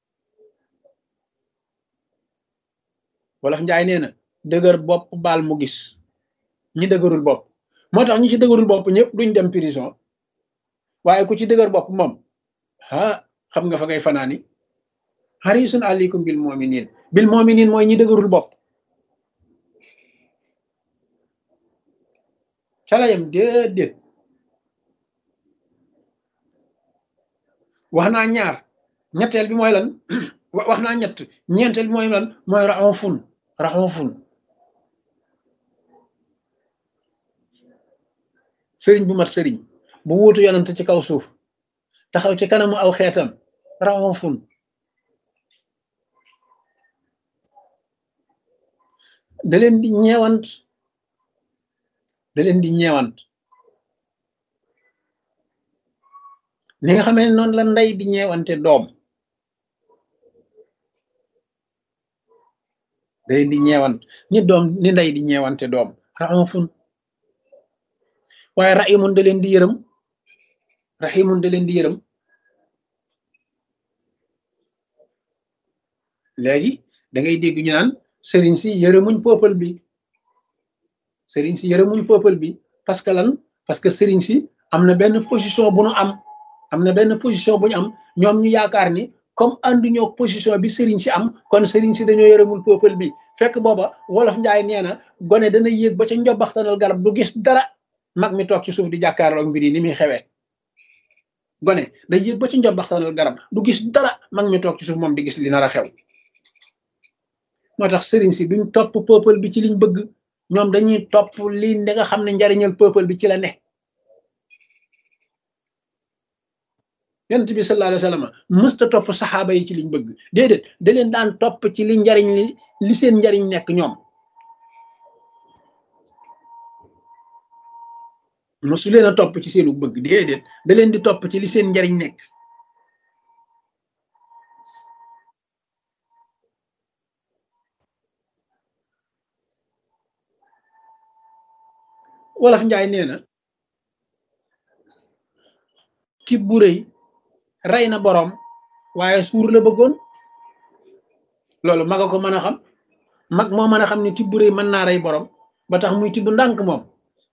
wolof njaay nee na dëgër bopp baal mu gis ñi dëgërul bopp moo tax ñi ci dëgërul bopp ñëpp duñ dem prison waaye ku ci dëgër bopp moom ah xam nga fa ngay fanaani xarisun aleykum bil muminin bil muminin mooy ñi dëgërul bopp calayam déedéet wax naa ñaar ñetteel bi mooy lan wax naa ñett ñeenteel bi mooy lan mooy raxonfun raxonfun sëriñ bu mat sëriñ bu wuutu yonent ci kaw suuf taxaw ci kanamu aw xeetam raxonfun da leen di ñeewant da leen di ñeewant ni nga xamee noonu la ndey di ñeewante doom da leen di ñeewant ni doom ni ndey di ñeewante doom raxonfun waaye raximun da leen di yërëm raximun da leen di yërëm léegi da ngay dégg ñu naan sëriñ si yërëmuñ peuple bi sëriñ si yërëmuñ peuple bi parce que lan parce que sëriñ si am na benn position bu nu am am na benn position bu ñu am ñoom ñu yaakaar ni comme ànduñoo position bi sëriñ si am kon sëriñ si dañoo yërëmul peuple bi fekk booba wolof njaay nee na gone dana yéeg ba ca njobaxtanal garab du gis dara mag mi toog ci suuf di jàkkaarloog mbir yi ni muy xewee gone day yéeg ba ci njobaxtanal garab du gis dara mag mi toog ci suuf moom di gis li nar a xew moo tax sëriñ si duñ topp peuple bi ci liñ bëgg ñoom dañuy topp li nga xam ne njariñal peuple bi ci la ne yonent bi sallallahu alayhi wa sallam mësta topp saxaaba yi ci liñ bëgg déedéet da leen daan topp ci li njariñ li li seen njariñ nekk ñoom mosu leen a topp ci seenu bëgg déedéet da leen di topp ci li seen njariñ nekk wolof njaay nee na tib bu rëy rey na boroom waaye suur la bëggoon loolu maga ko mën a xam mag moo mën a xam ne tib bu rëy mën naa rey boroom ba tax muy tibb ndànk moom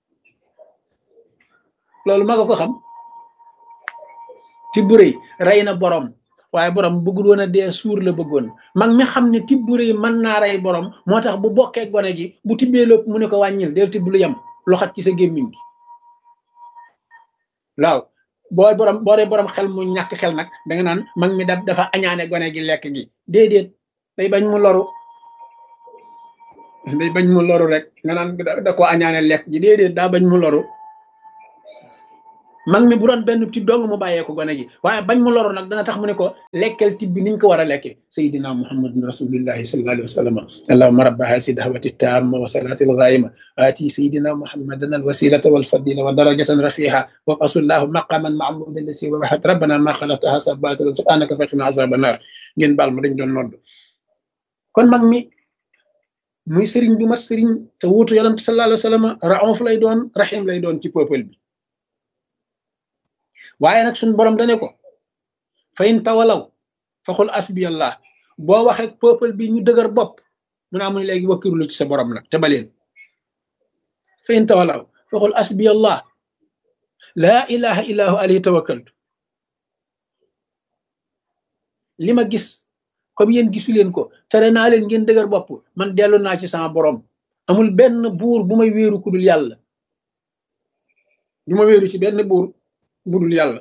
loolu maga ko xam tib bu rëy rey na boroom waaye boroom bëggul woon a dee suur la bëggoon mag mi xam ne tib bu rëy mën naa rey boroom moo tax bu bokkee gone gi bu tibbee lépp mu ne ko wàññil del tibb lu yem loxat ci sa gémmiñ gi waaw boo borom boo dee borom xel mu ñàkk xel nag danga naan mag mi da dafa añaane gone gi lekk gi déedéet day bañ mu loru day bañ mu loru rek nga naan da ko añaane lekk gi déedéet daa bañ mu loru mag mi bu doon benn tib dong mu bàyyee ko gone gi waaye bañ mu loru nag dana tax mu ne ko lekkal tib bi niñ ko war a lekke sayidina muhammadun rasulillahi sallallahu alayhi wa sallam allahuma rabba hasi dahwati tamma wa salati alghaima ati sayidina muhammadan alwasilata walfadila wa darajatan rafiha wa asullahu maqaman mahmudan lasi wahat rabbana ma xalaqtaha sabatilan subhanaka faqina azaba nar ngeen baal ma dañ doon nodd kon mag mi muy sëriñ bu mat sëriñ te wuutu yonent sallallahu alayhi wa sallam raouf lay doon rahim lay doon ci peuple bi waaye nag suñ borom dane ko fa in tawalaw fa xul asbiyallah boo waxee peuple bi ñu dëgër bopp mu naa mu ne léegi wakkiru ci sa borom nag te baleen fa in tawalaw fa xul asbiyallah laa ilaha illa hu alayhi tawakkaltu li ma gis comme yéen gisu leen ko tere naa leen ngeen dëgër bopp man dellu naa ci sama borom amul benn buur bu may wéeru ku dul yàlla du ma wéeru ci benn buur budul yàlla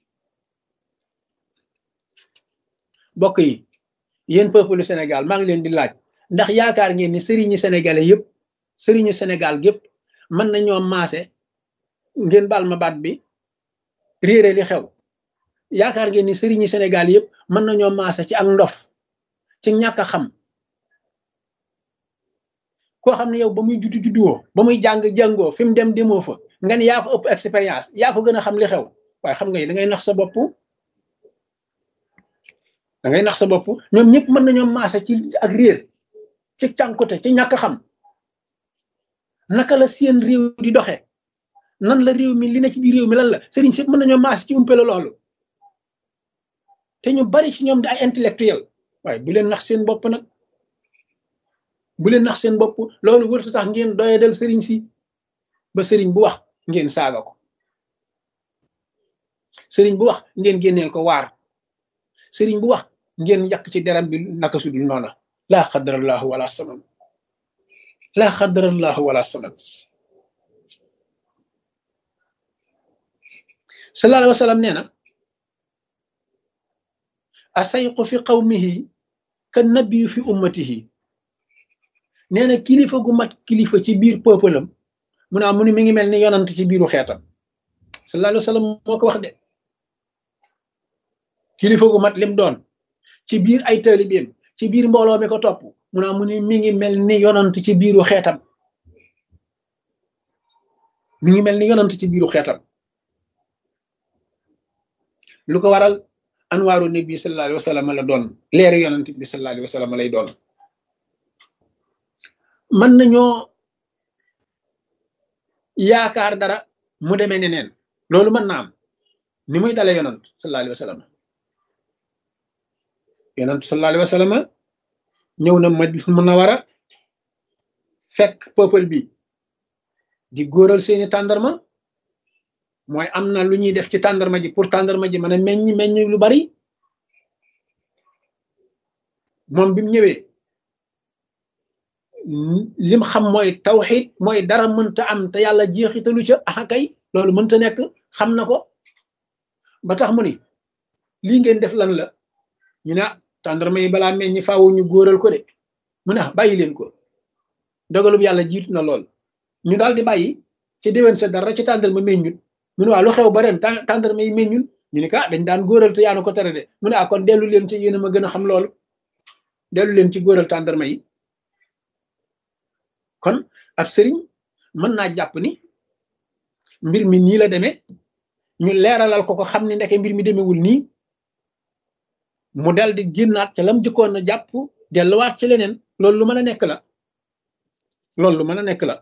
bokk yi yéen peuple Sénégal maa ngi leen di laaj ndax yaakaar ngeen ni sëriñi sénégalais yëpp sëriñu Sénégal gépp mën nañoo maase ngeen baal ma baat bi réere li xew yaakaar ngeen ni sëriñi Sénégal yëpp mën nañoo maase ci ak ndof ci ñàkk a xam koo xam ne yow ba muy juddu judduwoo ba muy jàng jàngoo fi mu dem demoo fa nga ne yaa ko ëpp expérience yaa ko gën a xam li xew waaye xam nga da ngay nax sa bopp da ngay nax sa bopp ñoom ñëpp mën nañoo maase ci ak réer ci cànkute ci ñàkk xam naka la seen réew di doxe nan la réew mi li na ci biir réew mi lan la sëriñ si mën nañoo maase ci umpele loolu te ñu bari ci ñoom di ay intellectuel waaye bu leen nax seen bopp nag bu leen nax seen bopp loolu wërta tax ngeen doyadal sëriñ si ba sëriñ bu wax ngeen saaga ko sëriñ bu wax ngeen génneel ko waar sëriñ bu wax ngeen yàq ci deram bi naka sudul noona laa xadarallahu wala salam laa xadarallahu wala salam sallallahu alayhi wa sallam nee na asayqu fi qawmihi ka nabiyu fi ummatihi nee na kilifa gu mat kilifa ci biir peuple am mu ne mu ni mi ngi mel ni yonant ci biiru xeetam sallallahu alayhi wa sallam moo ko wax de kilifa gu mat lim doon ci biir ay taalibeem ci biir mbooloo mi ko topp mu ne mu ni mi ngi mel ni yonant ci biiru xeetam mi ngi mel ni yonant ci biiru xeetam lu ko waral anwaaru nabi sallallahu alayhi wa sallam la doon leeru yonant bi sallallahu alayhi wa sallam lay doon mën nañoo yaakaar dara mu demee neneen loolu mën na am ni muy dale yonant sallallahu alayhi wa sallam yonant sallallahu alayhi wa sallam ñëw na Madina Munawara fekk peuple bi di góoral seeni tàndarma mooy am na lu ñuy def ci tàndarma ji pour tàndarma ji mën a meññ meññ lu bari moom bi mu ñëwee lim xam mooy tawxid mooy dara mënta am te yàlla jeexitalu ca ah kay loolu mënta nekk xam na ko ba tax mu ni lii ngeen def lan la ñu ne tàndarma yi balaa meññ faawu ñu góoral ko de mu ne bàyyi leen ko dogalub yàlla jiitu na lool ñu daal di bàyyi ci déwén sa dara ci tàndarma meññut mu ne waa lu xew ba ren tàndarma yi meññul ñu ne ka dañ daan góoral te yaanu ko tere de mu ne ah kon dellu leen ci yéen a ma gën a xam loolu dellu leen ci góoral tàndarma yi kon ab sëriñ mën naa jàpp ni mbir mi nii la demee ñu leeralal ko ko xam ni ndeke mbir mi demewul nii mu dal di génnaat ca lam jëkkoon na jàpp delluwaat ci leneen loolu lu mën a nekk la loolu lu mën a nekk la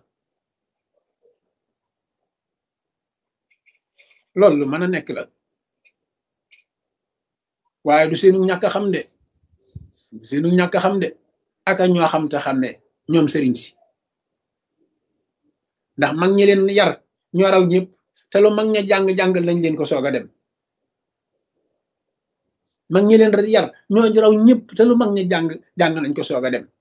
loolu lu mën a nekk la waaye du seenu ñàkk a xam de du seenu ñàkk a xam de aka ñoo xam te xam ne ñoom sëriñ si ndax mag ñi leen yar ñoo raw ñëpp te lu mag ña jàng-jàngal lañ leen ko soog a dem mag ñi leen yar ñoo raw ñëpp te lu mag ña jàng jàng nañ ko soog a dem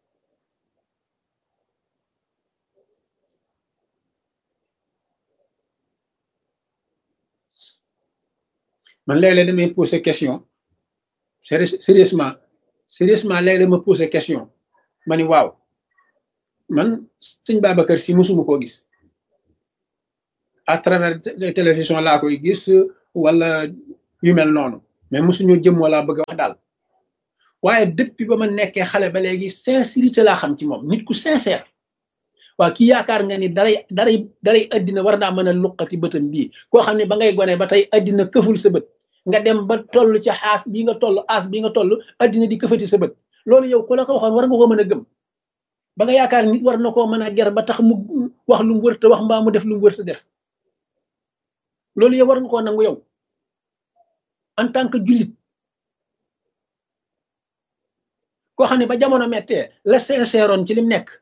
man léeg-léeg damay poser question sérieusement sérieusement léeg-léeg ma poser question ma ni waaw man sëñ Babacar si musuma koo gis à travers télévision laa koy gis wala yu mel noonu mais mosuñoo jëm wala bëgg a wax daal waaye depuis ba ma nekkee xale ba léegi sincérité laa xam ci moom nit ku sincère waa kii yaakaar nga ni daray daray daray addina war naa mën a luqati bëtam bii koo xam ne ba ngay gone ba tey addina këful sa bët nga dem ba toll ci xaas bii nga toll aas bii nga toll addina di këfati sa bët loolu yow ku la ko waxoon war nga ko mën a gëm ba nga yaakaar nit war na koo mën a ger ba tax mu wax lu mu wërta wax mbaa mu def lu mu wërta def loolu yow war nga koo nangu yow en tant que jullit koo xam ne ba jamono mettee la sincèreoon ci lim nekk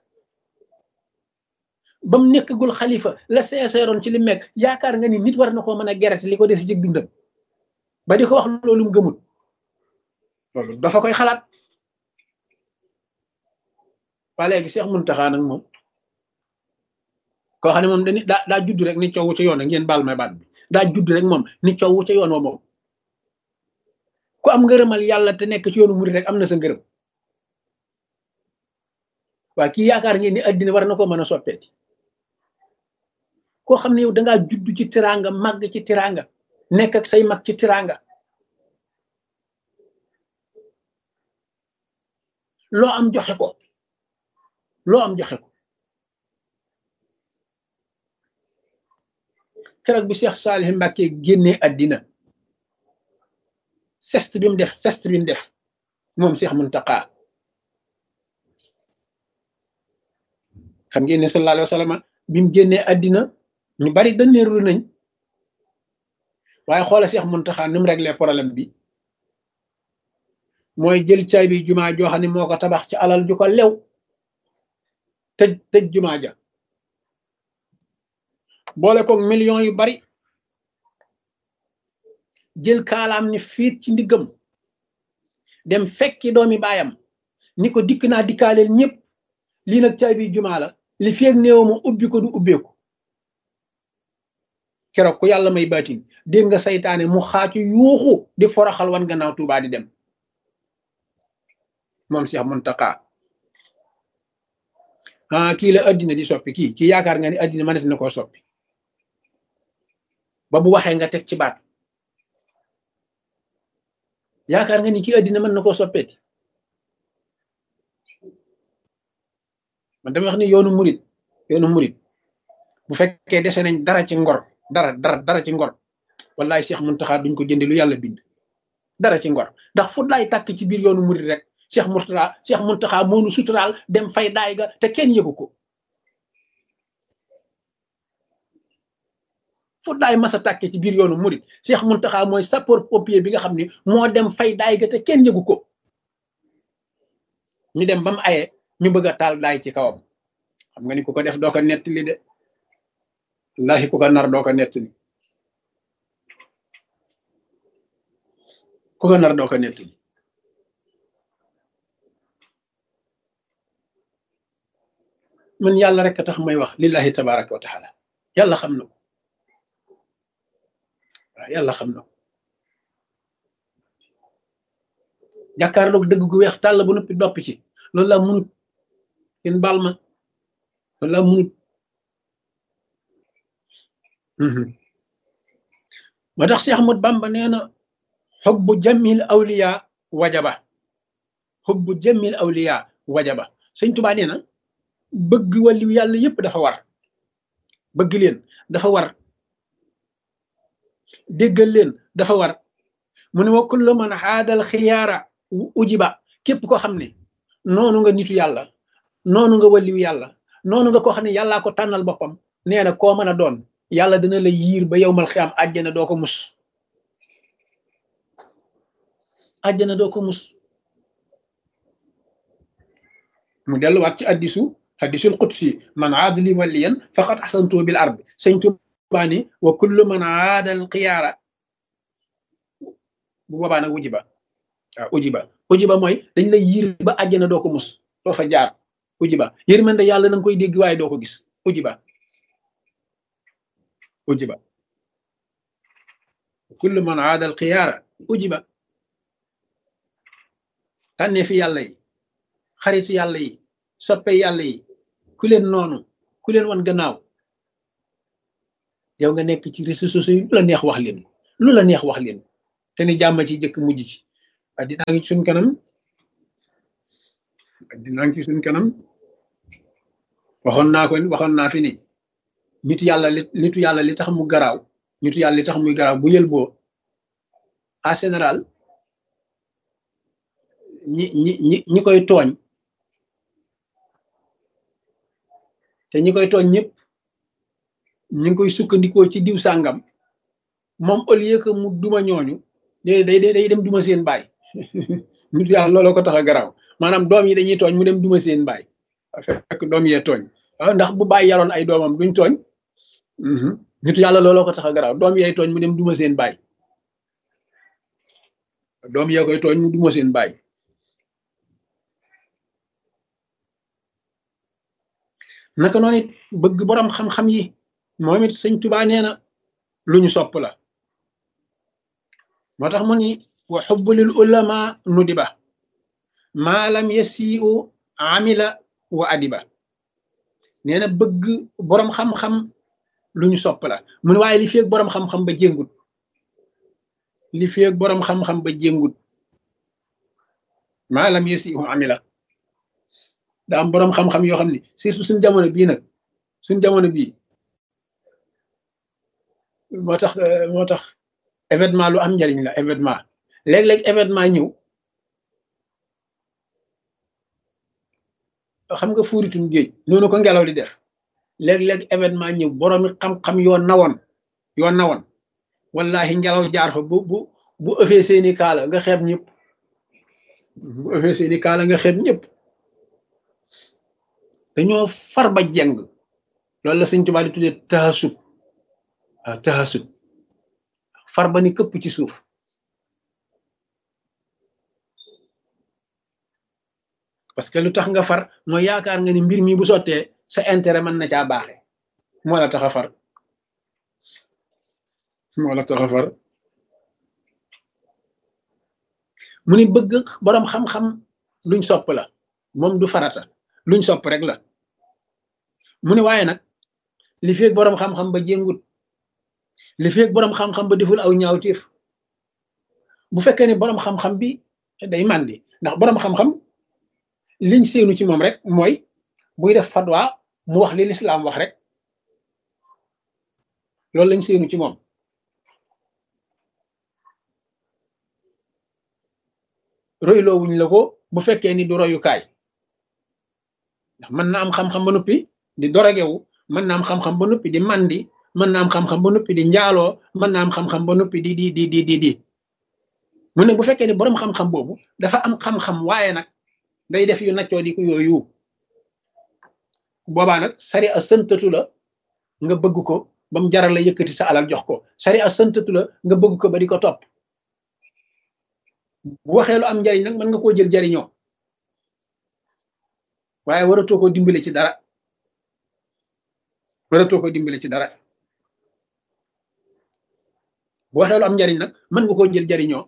ba mu nekkagul xalifa la sincèreoon ci lim nekk yaakaar nga ni nit war na koo mën a gerete li ko des ci dundam ba di ko wax loolu mu gëmul loolu dafa koy xalaat waa léegi Cheikh Mountakha nag moom koo xam ne moom dañuy daa daa judd rek ni coow ca yoon ak ngeen baal may baat bi daa judd rek moom ni coow ca yoon wa moom ku am ngërëmal yàlla te nekk ci yoonu murid rek am na sa ngërëm waa kii yaakaar ngeen ni addina war na ko mën a soppeeti koo xam ne yow dangaa judd ci tiranga màgg ci tiranga nekk ak say mag ci tiranga loo am joxe ko loo am joxe ko keroog bi Cheikh Salih Mbacke génnee addina sest bi mu def sest bi mu def moom Cheikh Mountakha xam ngeen ne sallallahu alayhi wa sallam bi mu génnee addina ñu bari dënneerlu nañ waaye xoola Cheikh Mountakha ni mu réglé problème bi mooy jël caay bi jumaa joo xam ne moo ko tabax ci alal ju ko lew tëj tëj jumaa ja boole koog millions yu bari jël kaalaam ni fiit ci ndiggam dem fekki doomi baayam ni ko dikk naa dikkaaleel ñëpp lii nag caay bi jumaa la li feeg néew ma ubbi ko du ubbeeku keroog ku yàlla may baatin dégg nga saytaane mu xaacu yuuxu di foroxal wan gannaaw Tuubaa di dem moom Cheikh Mountakha ah kii la addina di soppi kii kii yaakaar nga ni addina mënees na koo soppi ba bu waxee nga teg ci baat yaakaar nga ni kii addina mën na koo soppeeti man dama wax ni yoonu murit yoonu murit bu fekkee dese nañ dara ci ngor dara dara dara ci ngor wallaay Cheikh Mountakha duñ ko jënde lu yàlla bind dara ci ngor ndax fu laay tàkk ci biir yoonu murit rek Cheikh Mourtada Cheikh Mountakha moonu suturaal dem fay daay ga te kenn yëgu ko fu daay masa tàkke ci biir yoonu murit Cheikh Mountakha mooy sapeur pompier bi nga xam ni moo dem fay daay ga te kenn yëgu ko ñu dem ba mu aye ñu bëgg a taal daay ci kawam xam nga ni ku ko def doo ko nettali de wallahi ku ko nar doo ko nettali ku ko nar doo ko nettali man yàlla rek a tax may wax lillahi tabaraka wa taala yàlla xam na ko waaw yàlla xam na ko jàkkaarloog dëgg gu weex tàll bu noppi doppi ci loolu laa munut kenn baal ma loolu laa munut ma tax Cheikh Ahmad Bamba nee na xubbu jamil awliya wajaba xubbu jamil awliya wajaba sëñ Tuubaa nee na bëgg wàllu yàlla yépp dafa war bëgg leen dafa war déggal leen dafa war mu ne wa kullu man xaadal xiyaara ujiba képp koo xam ne noonu nga nitu yàlla noonu nga wàlliwu yàlla noonu nga koo xam ne yàllaa ko tànnal boppam nee na koo mën a doon yàlla dina la yiir ba yowmal xiyaam àjjana doo ko mus àjjana doo ko mus mu delluwaat ci addisu hadisul qudsi man aada li waliyan faqad ahsantu bil arbi sëñ Tuubaa ni wa kullu man aada al xiyaara bu boobaa nag ujiba waaw ujiba ujiba mooy dañ lay yiir ba àjjana doo ko mus doo fa jaar ujiba yërmande yàlla na nga koy dégg waaye doo ko gis ujiba ujiba kullu man aada al xiyaara ujiba tànnee fi yàlla yi xaritu yàlla yi soppe yàlla yi ku leen noonu ku leen wan gannaaw yow nga nekk ci réseaux sociaux yi lu la neex wax leen lu la neex wax leen te ni jàmm ci jëkk mujj ci addinaa ngi ci suñ kanam addinaa ngi ci suñ kanam waxoon naa ko waxoon naa fi ni nit yàlla li nitu yàlla li tax mu garaaw nitu yàlla li tax muy garaaw bu yël boo en général ñi ñi ñi ñi koy tooñ te ñi koy tooñ ñëpp ñi ngi koy sukkandikoo ci diw sàngam moom au lieu que mu duma ñooñu day day day dem duma seen baay nit yàlla looloo ko tax a garaaw maanaam doom yi dañuy tooñ mu dem duma seen baay fekk doom yee tooñ waaw ndax bu bàyyi yaroon ay doomam duñ tooñ nitu yàlla looloo ko tax a garaaw doom yee tooñ mu dem duma seen baay doom yee koy tooñ mu duma seen baay naka noonu it bëgg boroom xam-xam yi moom it sëñ tubaa nee na lu ñu sopp la moo tax mu ni wa xubbu lil ulama nudiba maa lam yasiu amila wa adiba nee na bëgg boroom xam-xam lu ñu sopp la mu ne waaye li feeg boroom xam-xam ba jéngut li feeg boroom xam-xam ba jéngut maa lam yasiu amila daa am boroom xam-xam yoo xam ne surtout suñ jamono bii nag suñ jamono bii moo tax moo tax événement lu am njariñ la événement léeg-léeg événement ñëw xam nga fuuritum géej noonu ko ngelaw di def léeg-léeg événement ñëw boroomi xam-xam yoo nawoon yoo nawoon wallahi ngelaw jaar fa bu bu bu ëffee seeni kaala nga xeeb ñëpp bu ëffee seeni kaala nga xeeb ñëpp dañoo far ba jeng loolu la sëñ Tuubaa di tuddee taxasub waaw taxasub far ba ni këpp ci suuf parce que lu tax nga far mooy yaakaar nga ni mbir mi bu sottee sa intérêt mën na caa baaxe moo la tax a far moo la tax a far mu ni bëgg boroom xam-xam luñ sopp la moom du farata luñ sopp rek la mu ne waaye nag li feeg boroom xam-xam ba jéngut li feeg boroom xam-xam ba deful aw ñaawtiif bu fekkee ne boroom xam-xam bi day màndi ndax boroom xam-xam liñ séenu ci moom rek mooy buy def fatwa mu wax li lislaam wax rek loolu lañ séenu ci moom royloo wuñ la ko bu fekkee ni du royukaay ndax mën na am xam-xam ba noppi di dorogewu mën na am xam-xam ba noppi di mandi mën na am xam-xam ba noppi di njaaloo mën na am xam-xam ba noppi di di di di di di mu ne bu fekkee ne boroom xam-xam boobu dafa am xam-xam waaye nag day def yu naccoo di ko yooyu boobaa nag sari a sëntatu la nga bëgg ko ba mu jaral la yëkkati sa alal jox ko sari a sëntatu la nga bëgg ko ba di ko topp bu waxee lu am njariñ nag mën nga koo jël jariñoo waaye waratoo ko dimbale ci dara waratoo ko dimbale ci dara bu waxee lu am njariñ nag mën nga koo jël jariñoo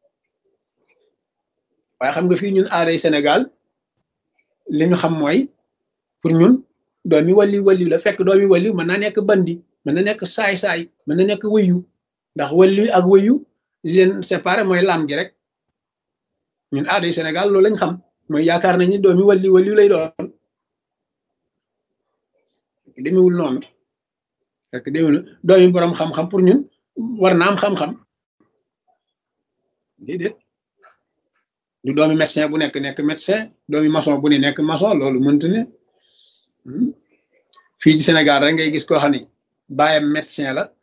waaye xam nga fii ñun aaday Sénégal li ñu xam mooy pour ñun doomi walli walli la fekk doomi walli mën na nekk bandi mën na nekk saay-saay mën na nekk wëyu ndax walli ak wëyu li leen séparé mooy lam gi rek ñun aaday Sénégal loolu lañ xam mooy yaakaar nañ ni doomi walli walli lay doon demewul noonu fekk demewul doomi borom xam-xam pour ñun war na am xam-xam déedéet du doomi médecin bu nekk nekk médecin doomi maçon bu ne nekk maçon loolu mënta ne fii ci Sénégal rek ngay gis koo xam ne baayam médecin la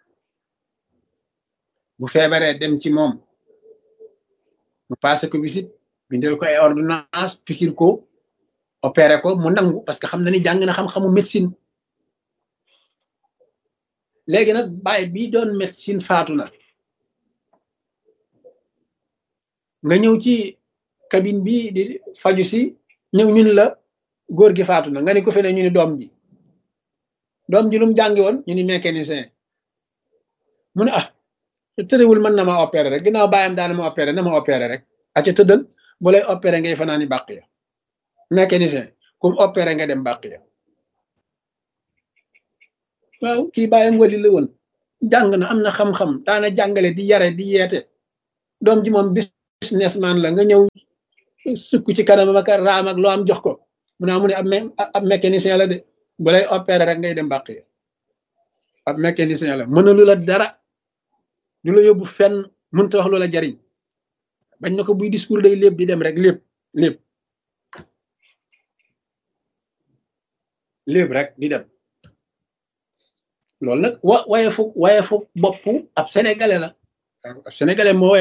bu feebaree dem ci moom mu passé ko visite bindal ko ay ordonnance pikir ko opéré ko mu nangu parce que xam na ni jàng na xam-xamu médecine léegi nag baay bi doon médecine faatu na nga ñëw ci cabine bi di faju si ñëw ñun la góor gi faatu na nga ni ko fe ne ñu ni doom ji doom ji lu mu jàngi woon ñu ni mécanicien mu ne ah tërëwul mën na ma opéré rek ginnaaw bàyyam daana ma opéré na ma opéré rek aca tëddal bu lay opéré ngay fanaani bàq ya mécanicien comme opéré nga dem bàq ya waaw kii bàyyam wali la woon jàng na am na xam-xam daana jàngale di yare di yeete doom ji moom businessman la nga ñëw sukk ci kanam ak raam ak loo am jox ko mu naa mu ne ab ab mécanicien la de bu lay opérer rek ngay dem mbàq yi ab mécanicien la mënalu la dara du la yóbbu fenn mënta wax lu la jariñ bañ na ko buy discours day lépp di dem rek lépp lépp lépp rek di dem loolu nag wa waye fu waye fu bopp ab sénégalais la ab sénégalais moo